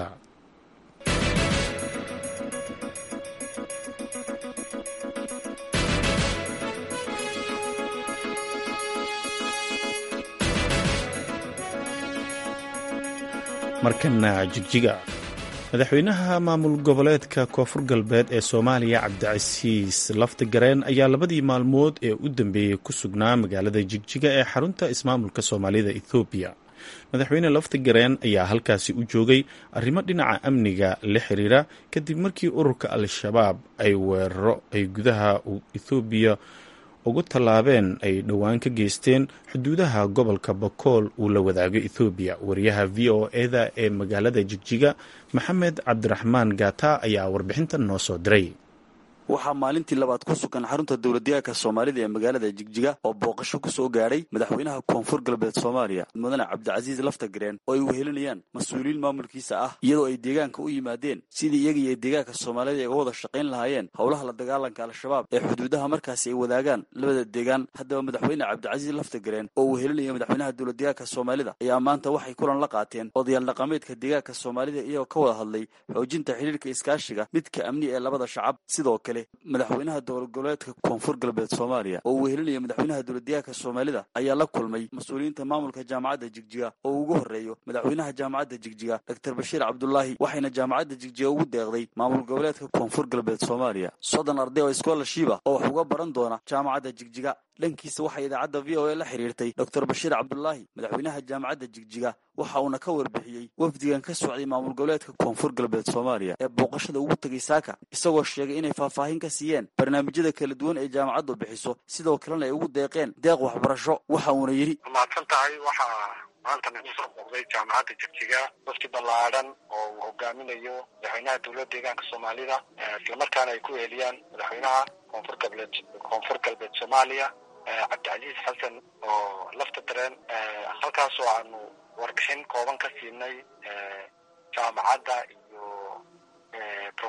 markana jigjiga madaxweynaha maamul goboleedka koonfur galbeed ee soomaaliya cabdicasiis laftigareen ayaa labadii maalmood ee u dambeeyey ku sugnaa magaalada jigjiga ee xarunta ismaamulka soomaalida ethoobiya madaxweyne laftigareen ayaa halkaasi u joogay arrimo dhinaca amniga la xiriira kadib markii ururka al-shabaab ay weeraro ay gudaha ethoobiya ugu tallaabeen ay dhowaan ka geysteen xuduudaha gobolka bakool uu la wadaago ethoobiya wariyaha v o eda ee magaalada jigjiga maxamed cabdiraxmaan gata ayaa warbixintan noo soo diray waxaa maalintii labaad ku sugan xarunta dowladdeegaanka soomaalida ee magaalada jigjiga oo booqasho ku soo gaadhay madaxweynaha koonfur galbeed soomaaliya mudane cabdicasiis laftagareen oo ay wehelinayaan mas-uuliyiin maamulkiisa ah iyadoo ay deegaanka u yimaadeen sidii iyaga iyo deegaanka soomaalida ay uga wada shaqayn lahaayeen howlaha la dagaalanka al-shabaab ee xuduudaha markaasi ay wadaagaan labada deegaan haddaba madaxweyne cabdicasiis laftagareen oo wehelinaya madaxweynaha dowladdeegaanka soomaalida ayaa maanta waxay kulan la qaateen odayaal dhaqameedka deegaanka soomaalida iyagoo ka wada hadlay xoojinta xidhiirka iskaashiga midka amni ee labada shacab sidoo kale madaxweynaha dowlad goboleedka koonfur galbeed soomaaliya oo wehelinaya madaxweynaha dowladdeegaanka soomaalida ayaa la kulmay mas-uuliyiinta maamulka jaamacadda jigjiga oo ugu horreeyo madaxweynaha jaamacadda jigjiga doctor bashiir cabdulaahi waxayna jaamacadda jigjiga ugu deeqday maamul goboleedka koonfur galbeed soomaaliya soddon arday oo iskoolashiiba oo wax uga baran doona jaamacadda jigjiga dhankiisa waxaa idaacadda v o a la xiriirtay doctor bashiir cabdulaahi madaxweynaha jaamacadda jigjiga waxa uuna ka warbixiyey wafdigan ka socday maamul goboleedka koonfur galbeed soomaaliya ee booqashada ugu tegay saaka isagoo sheegay inay faahfaahin ka siiyeen barnaamijyada kala duwan ee jaamacaddu bixiso sidoo kalena ay ugu deeqeen deeq waxbarasho waxa uuna yidhi mahadsan tahay waxaa maanta nagu soo booqday jaamacadda jigjiga wafdi ballaadhan oo uu hogaaminayo madaxweynaha dowladda deegaanka soomaalida islamarkaana ay ku weheliyaan madaxweynaha koonfur galbeed koonfur galbeed soomaaliya cabdicasiis xasan oo lafta dareen halkaasoo aanu warbixin kooban ka siinay jaamacadda iyo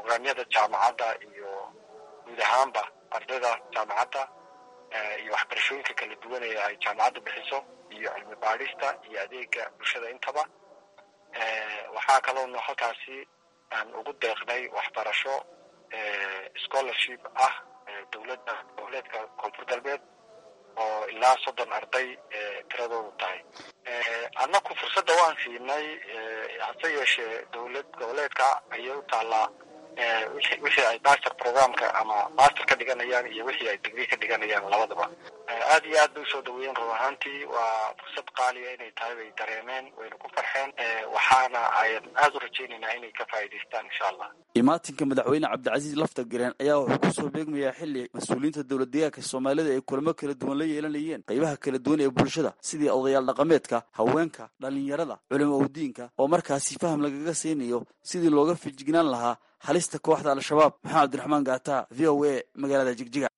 brograamyada jaamacadda iyo guud ahaanba ardayda jaamacadda iyo waxbarashooyinka kala duwan ee ay jaamacadda bixiso iyo cilmi baadhista iyo adeega bulshada intaba waxaa kaloona halkaasi aan ugu deeqnay waxbarasho scholarship ah dowladda goboleedka koonfur galbeed oo ilaa soddon arday tiradoodu tahay annaku fursadda waan siinay hase yeeshee dowlad goboleedka ayay u taallaa wixii ay master programka ama master ka dhiganayaan iyo wixii ay degree ka dhiganayaan labadaba aad iyo aad bay usoo dhaweeyeen run ahaantii waa fursad qaaliya inay tahay bay dareemeen wayna ku farxeen waxaana ayan aad u rajaynaynaa inay ka faa'iidaystaan insha allah imaatinka madaxweyne cabdicasiis lafta gareen ayaa wuxuu kusoo beegmayaa xilli mas-uuliyiinta dowlad deegaanka soomaalida ay kulamo kala duwan la yeelanayeen qaybaha kala duwan ee bulshada sidii odayaal dhaqameedka haweenka dhallinyarada culimo udiinka oo markaasi faham lagaga siinayo sidii looga fijignaan lahaa halista kooxda al-shabaab maxamed abdiraxmaan gaata v o a magaalada jigjiga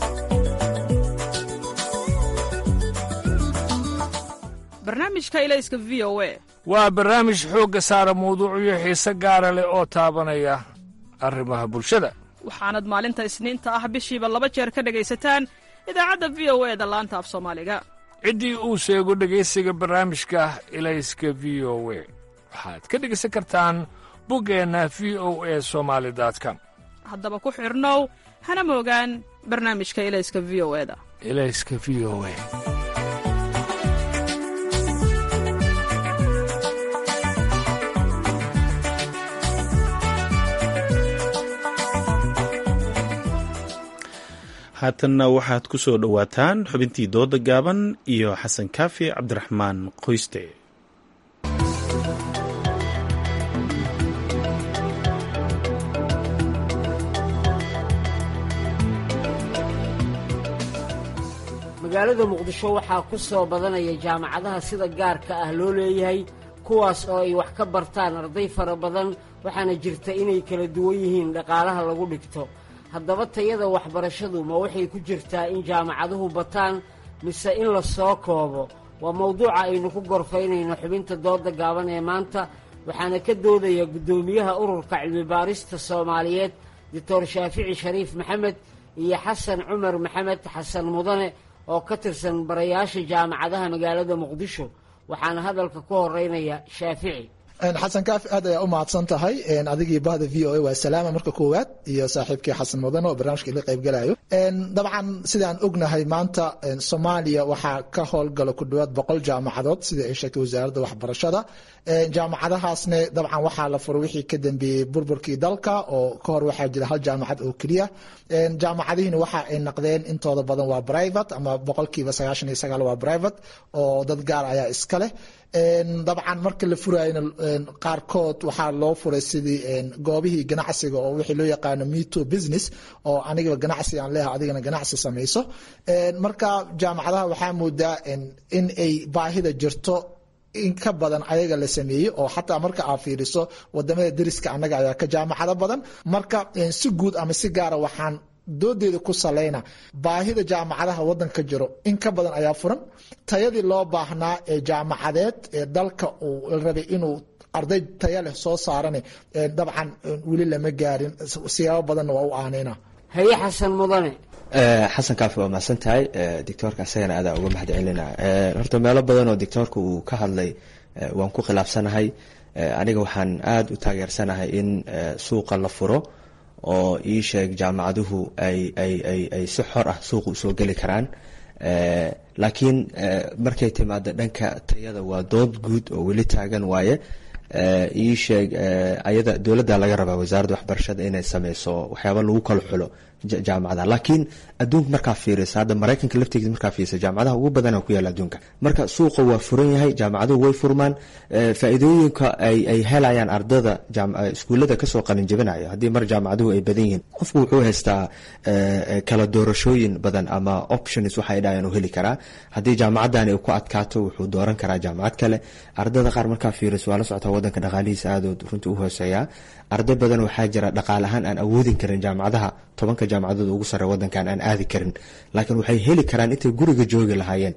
barnaamijka ilayska v o a waa barnaamij xoogga saara mawduucyo xiise gaara leh oo taabanaya arrimaha bulshada waxaanad maalinta isniinta ah bishiiba laba jeer ka dhegaysataan idaacadda v o e da laanta af soomaaliga ciddii uu sheego dhegaysiga barnaamijka ilayska v o we waxaad ka dhegaysan kartaan buggeenna v o e somaali com haddaba ku xidhnow hana moogaan barnaamijka ilayska v o eda ilayska v o e haatanna waxaad ku soo dhowaataan xubintii dooda gaaban iyo xasan kaafi cabdiraxmaan qoyste magaalada muqdisho waxaa ku soo badanaya jaamacadaha sida gaarka ah loo leeyahay kuwaas oo ay wax ka bartaan arday fara badan waxaana jirta inay kala duwan yihiin dhaqaalaha lagu dhigto haddaba tayada waxbarashadu ma waxay ku jirtaa in jaamacaduhu bataan mise in la soo koobo waa mawduuca aynu ku gorfaynayno xubinta dooda gaaban ee maanta waxaana ka doodaya guddoomiyaha ururka cilmibaarista soomaaliyeed doctor shaafici shariif maxamed iyo xasan cumar maxamed xasan mudane oo ka tirsan barayaasha jaamacadaha magaalada muqdisho waxaana hadalka ku horeynaya shaafici xasan kaafi aad ayaa u mahadsan tahay adigii bahda v o a waa salaama marka koowaad iyo saaxiibkii xasan mudane oo barnaamijka ila qaybgalayo dabcan sidaan ognahay maanta soomaaliya waxaa ka howlgala ku dhawaad boqol jaamacadood sida ay sheegtay wasaaradda waxbarashada jaamacadahaasne dabcan waxaa la furo wixii ka dambeeyey burburkii dalka oo ka hor waxaa jira hal jaamacad oo keliya jaamacadihiina waxa ay naqdeen intooda badan waa private ama boqolkiiba sagaashan iyo sagaal waa private oo dad gaar ayaa iska leh dabcan marka la furayna qaarkood waxaa loo furay sidii goobihii ganacsiga oo wixii loo yaqaano meto business oo aniga ganacsi aan leeha adigana ganacsi samayso marka jaamacadaha waxaa moodaa in ay baahida jirto in ka badan ayaga la sameeyey oo xataa marka aad fiiriso wadamada deriska annaga ayaa ka jaamacado badan marka si guud ama si gaara waxaan doodeeda ku salayna baahida jaamacadaha wadanka jiro in ka badan ayaa furan tayadii loo baahnaa ee jaamacadeed ee dalka uu rabay inuu arday taya leh soo saarane dabcan weli lama gaarin siyaabo badanna waa u aaneyna haye xasan mudane xasan kaafi waa mahadsan tahay dictoorka isagana aadaa uga mahad celina horta meelo badan oo dictoorka uu ka hadlay waan ku khilaafsanahay aniga waxaan aada u taageersanahay in suuqa la furo oo ii sheeg jaamacaduhu ay ay ay ay si xor ah suuqa usoo geli karaan laakiin markay timaado dhanka tayada waa dood guud oo weli taagan waaye ii sheeg ayada dowladda laga rabaa wasaaradda waxbarashada inay sameyso waxyaaba lagu kala xulo jaamacadaha laakiin adduunka markaa fiirisa hadda maraykanka laftigiisa markaa fiirisa jaamacadaha ugu badana ku yaala adduunka marka suuqa waa furan yahay jaamacaduhu way furmaan faa-iidooyinka ay ay helayaan ardada iskuullada kasoo qalin jabinaya haddii mar jaamacaduhu ay badan yihiin qofku wuxuu haystaa kala doorashooyin badan ama options waxay dhahayaan u heli karaa haddii jaamacadani ku adkaato wuxuu dooran karaa jaamacad kale ardada qaar markaa fiiriso waa la socotaa wadanka dhaqaalihiisa aadood runtii u hooseeyaa arday badan waxaa jira dhaqaale ahaan aan awoodin karin jaamacadaha tobanka jaamacadood ugu sare wadankan aan aadi karin laakiin waxay heli karaan intay guriga joogi lahaayeen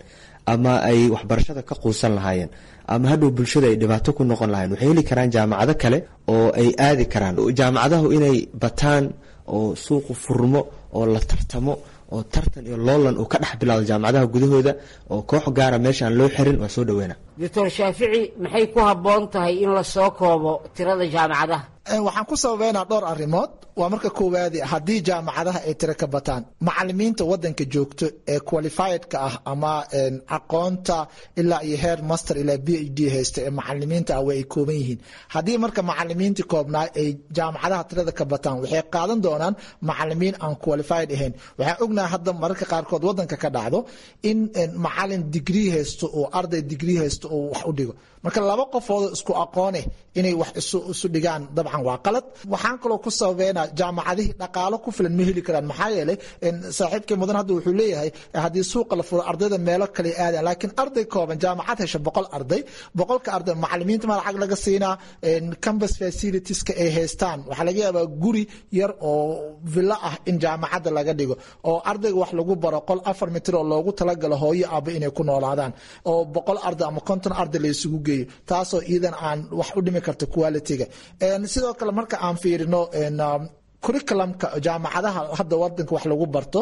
ama ay waxbarashada ka quusan lahaayeen ama hadhow bulshada ay dhibaato ku noqon lahayen waxay heli karaan jaamacado kale oo ay aadi karaan jaamacadahu inay bataan oo suuqu furmo oo la tartamo oo tartan iyo loolan uu ka dhex bilaado jaamacadaha gudahooda oo koox gaara meesha aan loo xirin waa soo dhaweyna doctor shaafici maxay ku habboon tahay in la soo koobo tirada jaamacadaha waxaan ku sababeynaa dhowr arrimood waa marka koowaadi haddii jaamacadaha ay tiro ka bataan macalimiinta wadanka joogto ee qualifiedka ah ama aqoonta ilaa iyo heer master ilaa b h d haysta ee macalimiinta ah way ay kooban yihiin haddii marka macalimiintii koobnaa ay jaamacadaha tirada ka bataan waxay qaadan doonaan macalimiin aan qualified ahayn waxaan ognahay hadda mararka qaarkood wadanka ka dhacdo in macalin digrii haysto oo arday digrii haysto oo wax u dhigo marka laba qofood isku aqoone inay wax isu dhigaan dabcan waa qalad waxaan kaloo ku sababeynaa jaamacadihii dhaqaalo ku filan ma heli karaan maxaa yeelay saaxiibkii mudan hadda wuxuu leeyahay haddii suuqa la furo ardayda meelo kale aadaan laakiin arday kooban jaamacad hesha boqol arday boqolka arday macalimiinta ma lacag laga siinaa campus facilitieska ay haystaan waxaa laga yaabaa guri yar oo villo ah in jaamacadda laga dhigo oo ardayga wax lagu baro qol afar mitir oo loogu talagalo hooyo aaba inay ku noolaadaan oo boqol arday ama konton arday la isugu geeyo taasoo iidan aan wax u dhimi karta quality-ga sidoo kale marka aan fiirino curriculumka jaamacadaha hadda wadanka wax lagu barto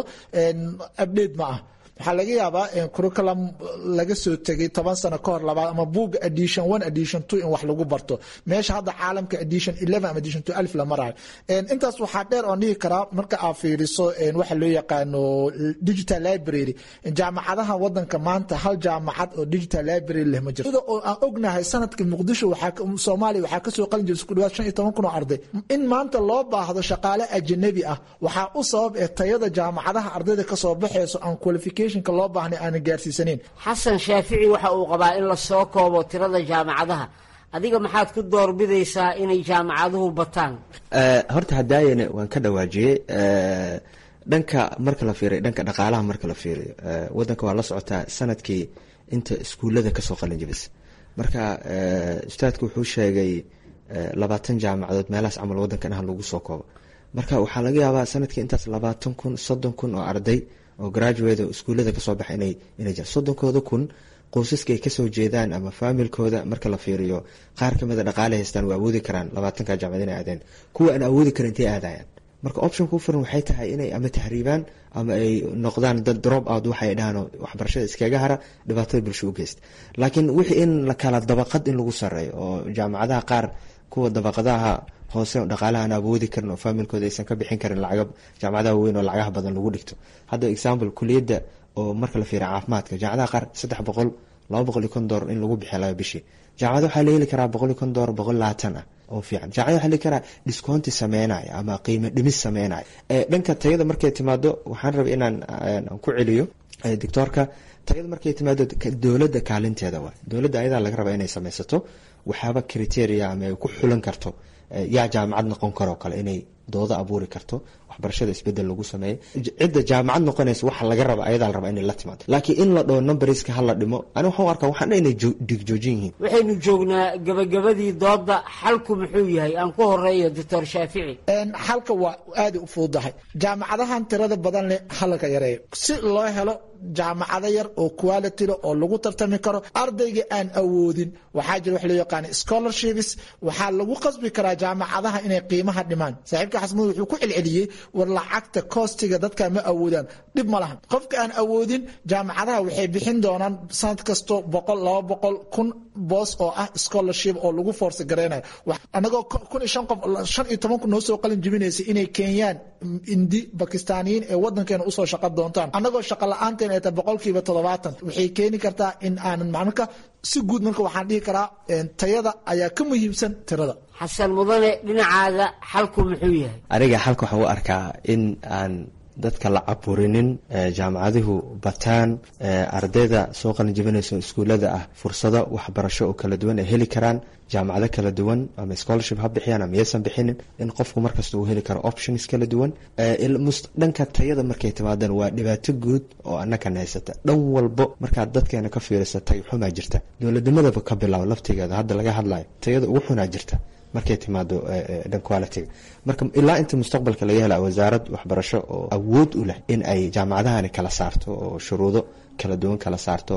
update ma ah waxaa laga yaabaa curriculum laga soo tegay toban sano ka hor labaad ama buuga edition one edition two in wax lagu barto meesha hadda caalamka edition eleven ama edition two alif la marayo intaas waxaa dheer oon dhihi karaa marka aad fiiriso waxa loo yaqaano digital library jaamacadaha wadanka maanta hal jaamacad oo digital library leh ma jirto sida oo aan ognahay sanadka muqdisho waxaa soomaaliya waxaa kasoo qalin jiray isku dhawaad shan iyo toban kun oo arday in maanta loo baahdo shaqaale ajanabi ah waxaa u sabab ee tayada jaamacadaha ardayda kasoo baxayso aan qualification loo baahna aanan gaarsiisaneyn xasan shaafici waxa uu qabaa in la soo koobo tirada jaamacadaha adiga maxaad ku doorbidaysaa inay jaamacaduhu bataan horta hadaayana waan ka dhawaajiyey dhanka marka la fiiriyo dhanka dhaqaalaha marka la fiiriyo wadanka waa la socotaa sanadkii inta iskuullada kasoo qalin jibis marka ustaadku wuxuu sheegay labaatan jaamacadood meelahaas camal wadankan ah lagu soo koobo marka waxaa laga yaabaa sanadkii intaas labaatan kun soddon kun oo arday oo graduate oo iskuullada kasoo baxa inay inay jiraan soddonkooda kun qoysaska ay kasoo jeedaan ama faamilkooda marka la fiiriyo qaar kamida dhaqaale haystaan waa awoodi karaan labaatanka jaamacad inay aadeen kuwa aan awoodi karin intay aadayaan marka optionka u furan waxay tahay inay ama tahriibaan ama ay noqdaan dad drop out waxay dhahaan waxbarashada iskaga hara dhibaatada bulsho u geysta laakiin wixii in la kala dabaqad in lagu sareeyo oo jaamacadaha qaar kuwa dabaqadaha hoose dhaqaalaha aan awoodi karin oo faamilkooda aysan ka bixin karin lacaga jaamacadaha weyn oo lacagaha badan lagu dhigto hadda example kuliyadda oo marka la fiiriya caafimaadka jaamacadaha qaar saddex boqol laba boqol iyo kon doolar in lagu bixiya laga bishii jaamacada waxaa la heli karaa boqol iyo kon doolar boqol labaatan ah oo fiican jaamacada waxaa la heli karaa discounti sameynaya ama qiimo dhimis sameynaya dhanka tayada markay timaado waxaan rabay inaan ku celiyo doctoorka tayada markay timaado dowladda kaalinteeda waay dowladda ayadaa laga rabaa inay sameysato waxaaba criteria ama ay ku xulan karto yaa jaamacad noqon karoo kale inay doodo abuuri karto waxbarashada isbedel lagu sameeyo cidda jaamacad noqonaysa waxa laga raba ayadaa la rabaa inay la timaado laakiin in la dhaho numberska hala dhimo ani waxaan u arkaa waxaan inay dhigjoojin yihiin waxaynu joognaa gabagabadii dooda xalku muxuu yahay aan ku horeeyo doctor shaafici xalka waa aada u fududahay jaamacadahan tirada badan leh halka yareeyo si loo helo jaamacado yar oo quality le oo lagu tartami karo ardayga aan awoodin waxaa jira wax loo yaqaana scholarships waxaa lagu qasbi karaa jaamacadaha inay qiimaha dhimaan saaxiibka xasmud wuxuu ku celceliyey war lacagta koostiga dadka ma awoodaan dhib ma lahan qofka aan awoodin jaamacadaha waxay bixin doonaan sanad kasto boqol laba boqol kun boos oo ah scholarship oo lagu force gareynayo anagoo kun iyo shan qof shan iyo toban kun noo soo qalin jibinaysa inay keenyaan indi bakistaaniyiin ee wadankeena usoo shaqa doontaan anagoo shaqa la-aanteen ay tahay boqolkiiba toddobaatan waxay keeni kartaa in aanan marka si guud marka waxaan dhihi karaa tayada ayaa ka muhiimsan tirada xasan mudane dhinacaada xalku muxuu yahay aniga xalka waxaan u arkaa in aan dadka la caburinin jaamacaduhu bataan ardayda soo qalin jibinayso iskuullada ah fursado waxbarasho oo kala duwan ay heli karaan jaamacado kala duwan ama scholarship ha bixiyaan ama yaysan bixinin in qofku markasta uu heli karo options kala duwan dhanka tayada markay timaadaan waa dhibaato guud oo annakan haysata dhan walbo markaad dadkeena ka fiirisa tay xumaa jirta dowladnimadaba ka bilaabo laftigeeda hadda laga hadlayo tayada ugu xunaa jirta markay timaado dhan quality marka ilaa inta mustaqbalka laga hela wasaarad waxbarasho oo awood u leh in ay jaamacadahani kala saarto oo shuruudo kala duwan kala saarto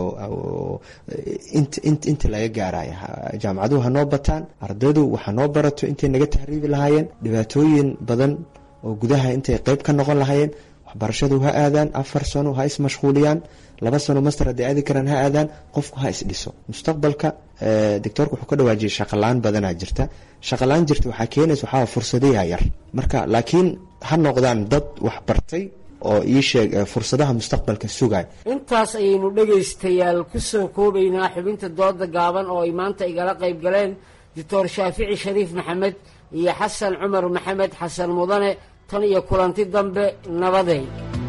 inta laga gaaraya jaamacaduhu hanoo bataan ardaydu waxa noo barato intay naga tahriibi lahaayeen dhibaatooyin badan oo gudaha intay qeyb ka noqon lahaayeen waxbarashadu ha aadaan afar sano ha ismashquuliyaan laba sano master hadday aadi karaan ha aadaan qofku ha isdhiso mustaqbalka doctoorka wuxuu ka dhawaajiyay shaqalaan badanaa jirta shaqalaan jirta waxaa keenaysa waxaa fursadayaa yar marka laakiin ha noqdaan dad waxbartay oo ii sheeg fursadaha mustaqbalka sugay intaas ayaynu dhegaystayaal ku soo koobaynaa xubinta dooda gaaban oo ay maanta igala qayb galeen doctor shaafici shariif maxamed iyo xasan cumar maxamed xasan mudane tan iyo kulanti dambe nabaday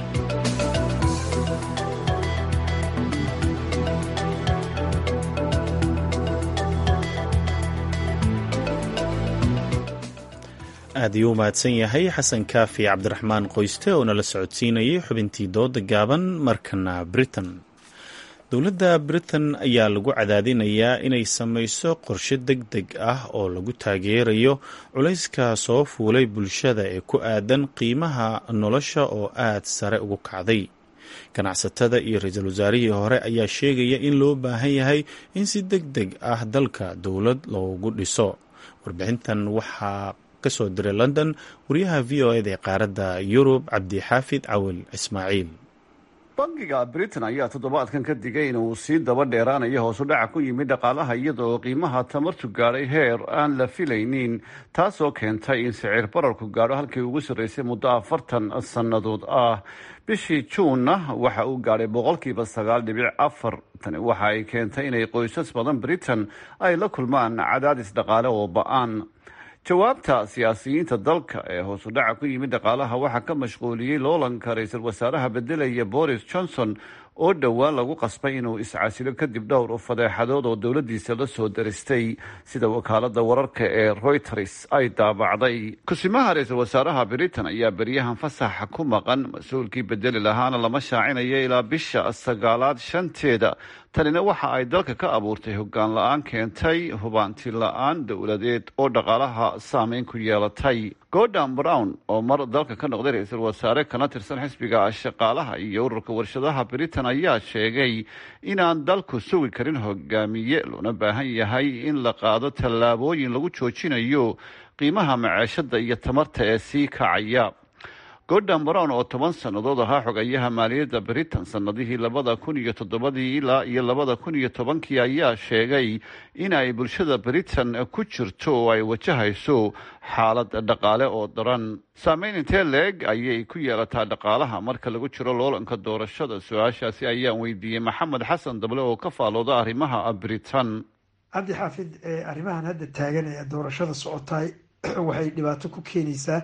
aad ayuu u mahadsan yahay xasan kaafi cabdiraxmaan qoyste oo nala socodsiinayay xubintii dooda gaaban markana britain dowladda britain ayaa lagu cadaadinayaa inay samayso qorshe deg deg ah oo lagu taageerayo culayska soo fuulay bulshada ee ku aadan qiimaha nolosha oo aad sare ugu kacday ganacsatada iyo ra-iisul wasaarihii hore ayaa sheegaya in loo baahan yahay in si deg deg ah dalka dowlad loogu dhiso warbixintan waxaa kasoo diray london wariyaha v o eda ee qaaradda yurub cabdixaafid cawil ismaaciil bangiga britain ayaa toddobaadkan ka digay inuu sii daba dheeraanayo hoosu dhaca ku yimid dhaqaalaha iyadaoo qiimaha tamartu gaadhay heer aan la filaynin taasoo keentay in sicir bararku gaadho halkii ugu sarreysay muddo afartan sannadood ah bishii juunna waxa uu gaadhay boqolkiiba sagaal dhibic afar tani waxa ay keentay inay qoysas badan britain ay la kulmaan cadaadis dhaqaale oo ba-aan jawaabta siyaasiyiinta dalka ee hoosu dhaca ku yimid dhaqaalaha waxaa ka mashquuliyey loolanka ra-iisul wasaaraha bedelaya boris johnson oo dhowaan lagu qasbay inuu iscasilo kadib dhowr fadeexadood oo dowladiisa la soo daristay sida wakaalada wararka ee reuters ay daabacday kusimaha ra-iisul wasaaraha britain ayaa beryahan fasaxa ku maqan mas-uulkii bedeli lahaana lama shaacinayo ilaa bisha sagaalaad shanteeda tanina waxa ay dalka ka abuurtay hoggaan la-aan keentay hubaanti la-aan dowladeed oo dhaqaalaha saameyn ku yeelatay gordon brown oo mar dalka ka noqday ra-iisul wasaare kana tirsan xisbiga shaqaalaha iyo ururka warshadaha britain ayaa sheegay inaan dalku sugi karin hogaamiye loona baahan yahay in la qaado tallaabooyin lagu joojinayo qiimaha maceeshada iyo tamarta ee sii kacaya gordon brown oo toban sannadood ahaa xogayaha maaliyadda britain sannadihii labada kun iyo toddobadii ilaa iyo labada kun iyo tobankii ayaa sheegay in ay bulshada britain ku jirto oo ay wajahayso xaalad dhaqaale oo daran saameyn intee leeg ayay ku yeelataa dhaqaalaha marka lagu jiro loolanka doorashada su-aashaasi ayaan weydiiyey maxamed xasan dable oo ka faalooda arrimaha britain cabdi xaafid arrimahan hadda taagan ee doorashada socotaay waxay dhibaato ku keenaysaa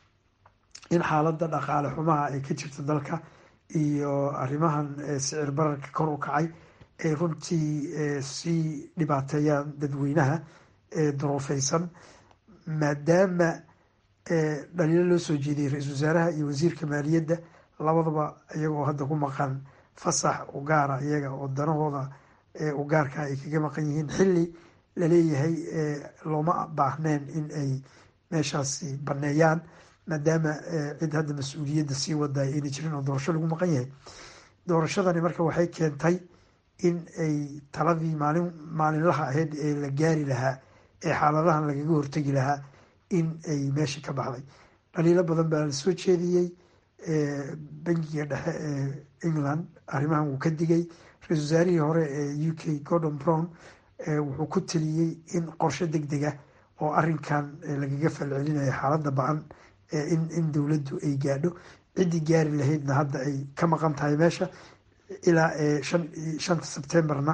in xaaladda dhaqaale xumaha ay ka jirta dalka iyo arrimahan sicir bararka kor u kacay ay runtii sii dhibaateeyaan dadweynaha duruufeysan maadaama dhaliilo loo soo jeediyay ra-iisul wasaaraha iyo wasiirka maaliyadda labadaba iyagoo hadda ku maqan fasax u gaara iyaga oo danahooda u gaarka ay kaga maqan yihiin xilli laleeyahay looma baahneen in ay meeshaasi baneeyaan maadaama cid hadda mas-uuliyadda sii waday ayna jirin oo doorasho lagu maqan yahay doorashadani marka waxay keentay in ay taladii maalin maalinlaha ahayd ee la gaari lahaa ee xaaladahan lagaga hortegi lahaa in ay meesha ka baxday dhaliilo badan baa la soo jeediyey bangiga dhexe ee england arrimahan wuu ka digay ra-isul wasaarihii hore ee u k gordon brown wuxuu ku taliyey in qorshe deg deg ah oo arinkan lagaga falcelinayo xaaladda ba-an in in dowladdu ay gaadho ciddii gaari lahaydna hadda ay ka maqan tahay meesha ilaa shan shanta sebtembarna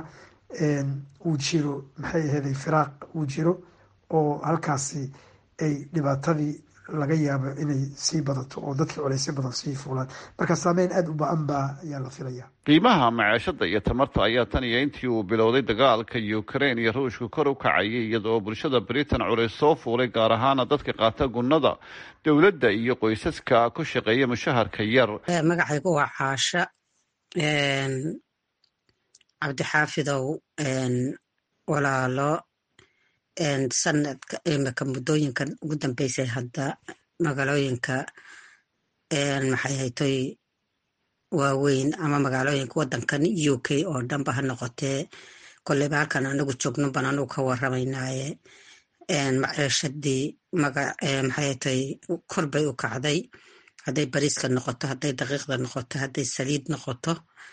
uu jiro maxay aheeday firaaq uu jiro oo halkaasi ay dhibaatadii laga yaabo inay sii badato oo dadkii colaysyo badan sii fuulaan marka saameyn aada u ba-an baa ayaa la filaya qiimaha maceeshada iyo tamarta ayaa tan iyo intii uu bilowday dagaalka ukraine iyo ruushka kor u kacayay iyadaoo bulshada britain culays soo fuulay gaar ahaana dadka qaata gunnada dowladda iyo qoysaska ku shaqeeya mushaharka yar magacaygu waa caasha cabdixaafidow walaalo sanadka imika muddooyinkan ugu dambeysay hadda magaalooyinka maxay haytoy waaweyn ama magaalooyinka wadankan u k oo dhanba ha noqotee koleyba halkan anagu joogno ban anagu ka waramaynaaye maciishadii maxay haytoy kor bay u kacday hadday bariiska noqoto hadday daqiiqda noqoto hadday saliid noqoto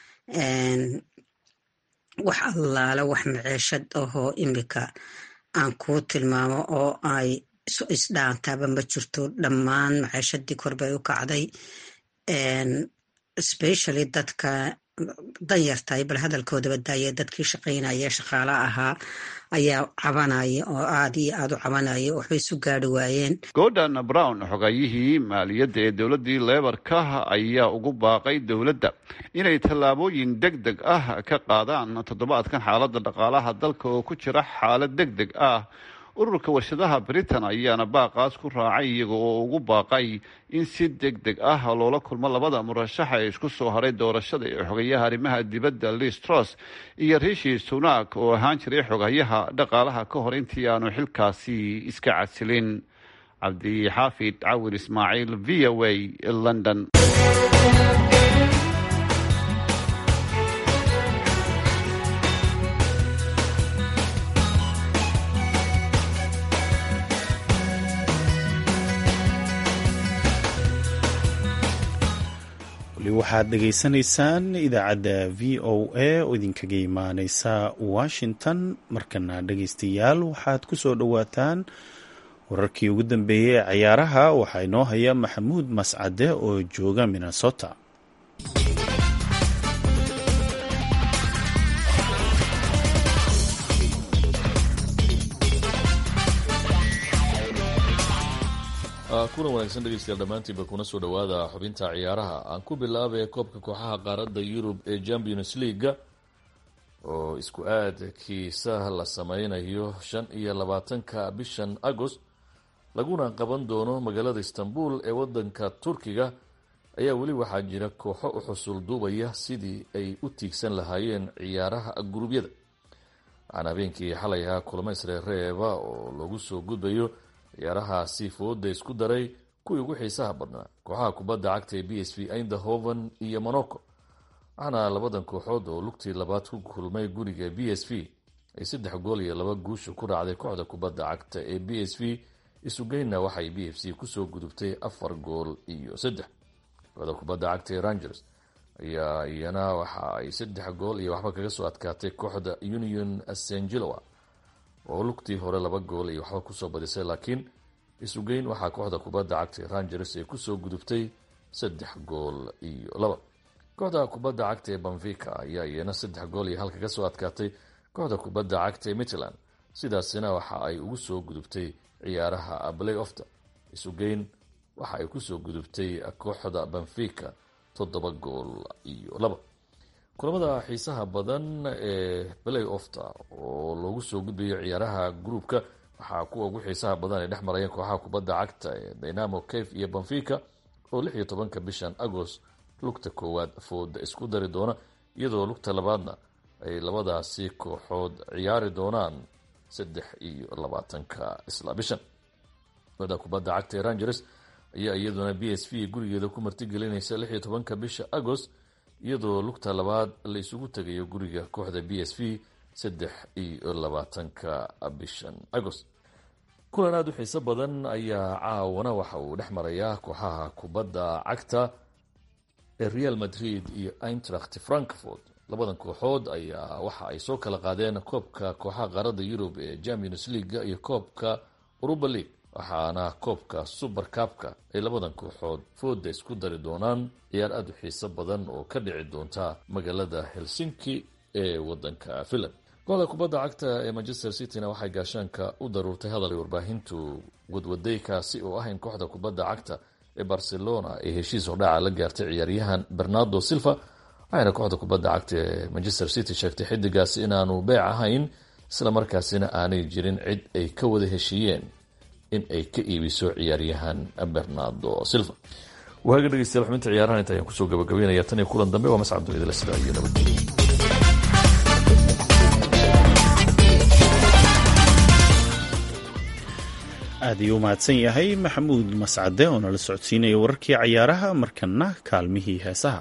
wax allaale wax maciishad ahoo imika aan kuu tilmaamo oo ay isdhaantaaba ma jirto dhammaan maciishadii kor bay u kacday specially dadka danyartahay bal hadalkoodaba daaya dadkii shaqaynaya shaqaala ahaa ayaa cabanaya oo aad iyo aad u cabanaya waxbay isu gaari waayeen gordon brown xogayihii maaliyadda ee dowladdii leebarka ayaa ugu baaqay dowladda inay tallaabooyin deg deg ah ka qaadaan toddobaadkan xaaladda dhaqaalaha dalka oo ku jira xaalad deg deg ah ururka warshadaha britain ayaana baaqaas ku raacay iyaga oo ugu baaqay in si deg deg ah loola kulmo labada murashaxa ee isku soo haray doorashada ee xogayaha arrimaha dibadda liz truss iyo rishi sunak oo ahaan jiray xogayaha dhaqaalaha ka hor intii aanu xilkaasi iska casilin cabdixaafid cawir ismaaciil v o a london waxaad dhegaysanaysaan idaacadda v o a oo idinkaga imaaneysa washington markana dhegaystayaal waxaad ku soo dhowaataan wararkii ugu dambeeyey ee cayaaraha waxaa inoo haya maxamuud mascade oo jooga minnesota kuna wanaagsan dhegeystayaal dhammaantiinba kuna soo dhowaada xubinta ciyaaraha aan ku bilaabay koobka kooxaha qaaradda yurub ee champions leaga oo isku aadkiisa la sameynayo shan iyo labaatanka bishan agost laguna qaban doono magaalada istanbul ee wadanka turkiga ayaa weli waxaa jira kooxo u xusul duubaya sidii ay u tiigsan lahaayeen ciyaaraha gurubyada waxaana habeenkii xalay ahaa kulamo isreereeba oo lagu soo gudbayo ciyaarahaasi fooda isku daray kuwii ugu xiisaha badnaa kooxaha kubadda cagta ee b s v eindhoven iyo monaco waxaana labadan kooxood oo lugtii labaad ku kulmay guriga b s v ay saddex gool iyo laba guusha ku raacday kooxda kubadda cagta ee b s v isugeyna waxay b f c kusoo gudubtay afar gool iyo saddex kooxda kubadda cagta ee rangers ayaa iyana waxa ay saddex gool iyo waxba kaga soo adkaatay kooxda union sangeloa oo lugtii hore laba gool iyo waxba kusoo badisay laakiin isugeyn waxaa kooxda kubadda cagta rangers ay kusoo gudubtay saddex gool iyo laba kooxda kubadda cagta ee banvika ayaa iyana saddex gool iyo hal kaga soo adkaatay kooxda kubadda cagta ee mitland sidaasina waxa ay ugu soo gudubtay ciyaaraha play ofta isugeyn waxa ay kusoo gudubtay kooxda banvika toddoba gool iyo laba kulamada xiisaha badan ee play ofta oo loogu soo gudbayo ciyaaraha groupka waxaa kuwa ugu xiisaha badan ay dhex marayeen kooxaha kubadda cagta ee dynamo cave iyo banfica oo lix iyo tobanka bishan agost lugta koowaad fooda isku dari doona iyadoo lugta labaadna ay labadaasi kooxood ciyaari doonaan saddex iyo labaatanka isla bishan kooxda kubadda cagta ee rangers ayaa iyaduna b s v gurigeeda ku martigelinaysa lix iyo tobanka bisha agost iyadoo lugta labaad la isugu tegayo guriga kooxda b s v saddex iyo labaatanka bishan agost kulan aada u xiiso badan ayaa caawana waxa uu dhex marayaa kooxaha kubadda cagta ee real madrid iyo eintracht frankfort labadan kooxood ayaa waxa ay soo kala qaadeen koobka kooxaha qaaradda yurub ee champions leaga iyo koobka uruba league waxaana koobka super kabka ay labadan kooxood fooda isku dari doonaan ciyaar aada u xiiso badan oo ka dhici doonta magaalada helsinki ee wadanka finland kooxda kubadda cagta ee manchester cityna waxay gaashaanka u daruurtay hadal ay warbaahintu wadwadaykaasi oo ah in kooxda kubadda cagta ee barcelona ay heshiis hordhaca la gaartay ciyaaryahan bernardo silva waxayna kooxda kubadda cagta ee manchester city sheegtay xidigaasi inaanu beec ahayn isla markaasina aanay jirin cid ay ka wada heshiiyeen in ay ka iibiso ciyaaryahan bernardo silva waaga dhegeystayaal xubinta ciyaarahan inta ayaan kusoo gabagabeynaya tan iyo kulan dambe waa mascad dunidala sidaa iyo nabadgelyo aad ayuu u mahadsan yahay maxamuud mascade oo nala socodsiinaya wararkii cayaaraha markana kaalmihii heesaha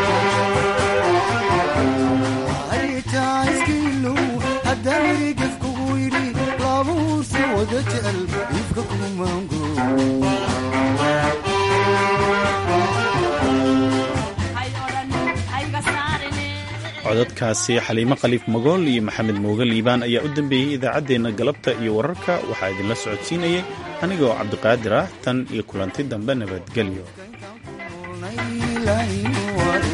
Haddaan codadkaasi xaliimo khaliif magool iyo maxamed mooge liibaan ayaa u dambeeyey idaacaddeenna galabta iyo wararka waxaa idinla socodsiinayay aniga oo cabdiqaadir ah tan iyo kulanti dambe nabadgelyo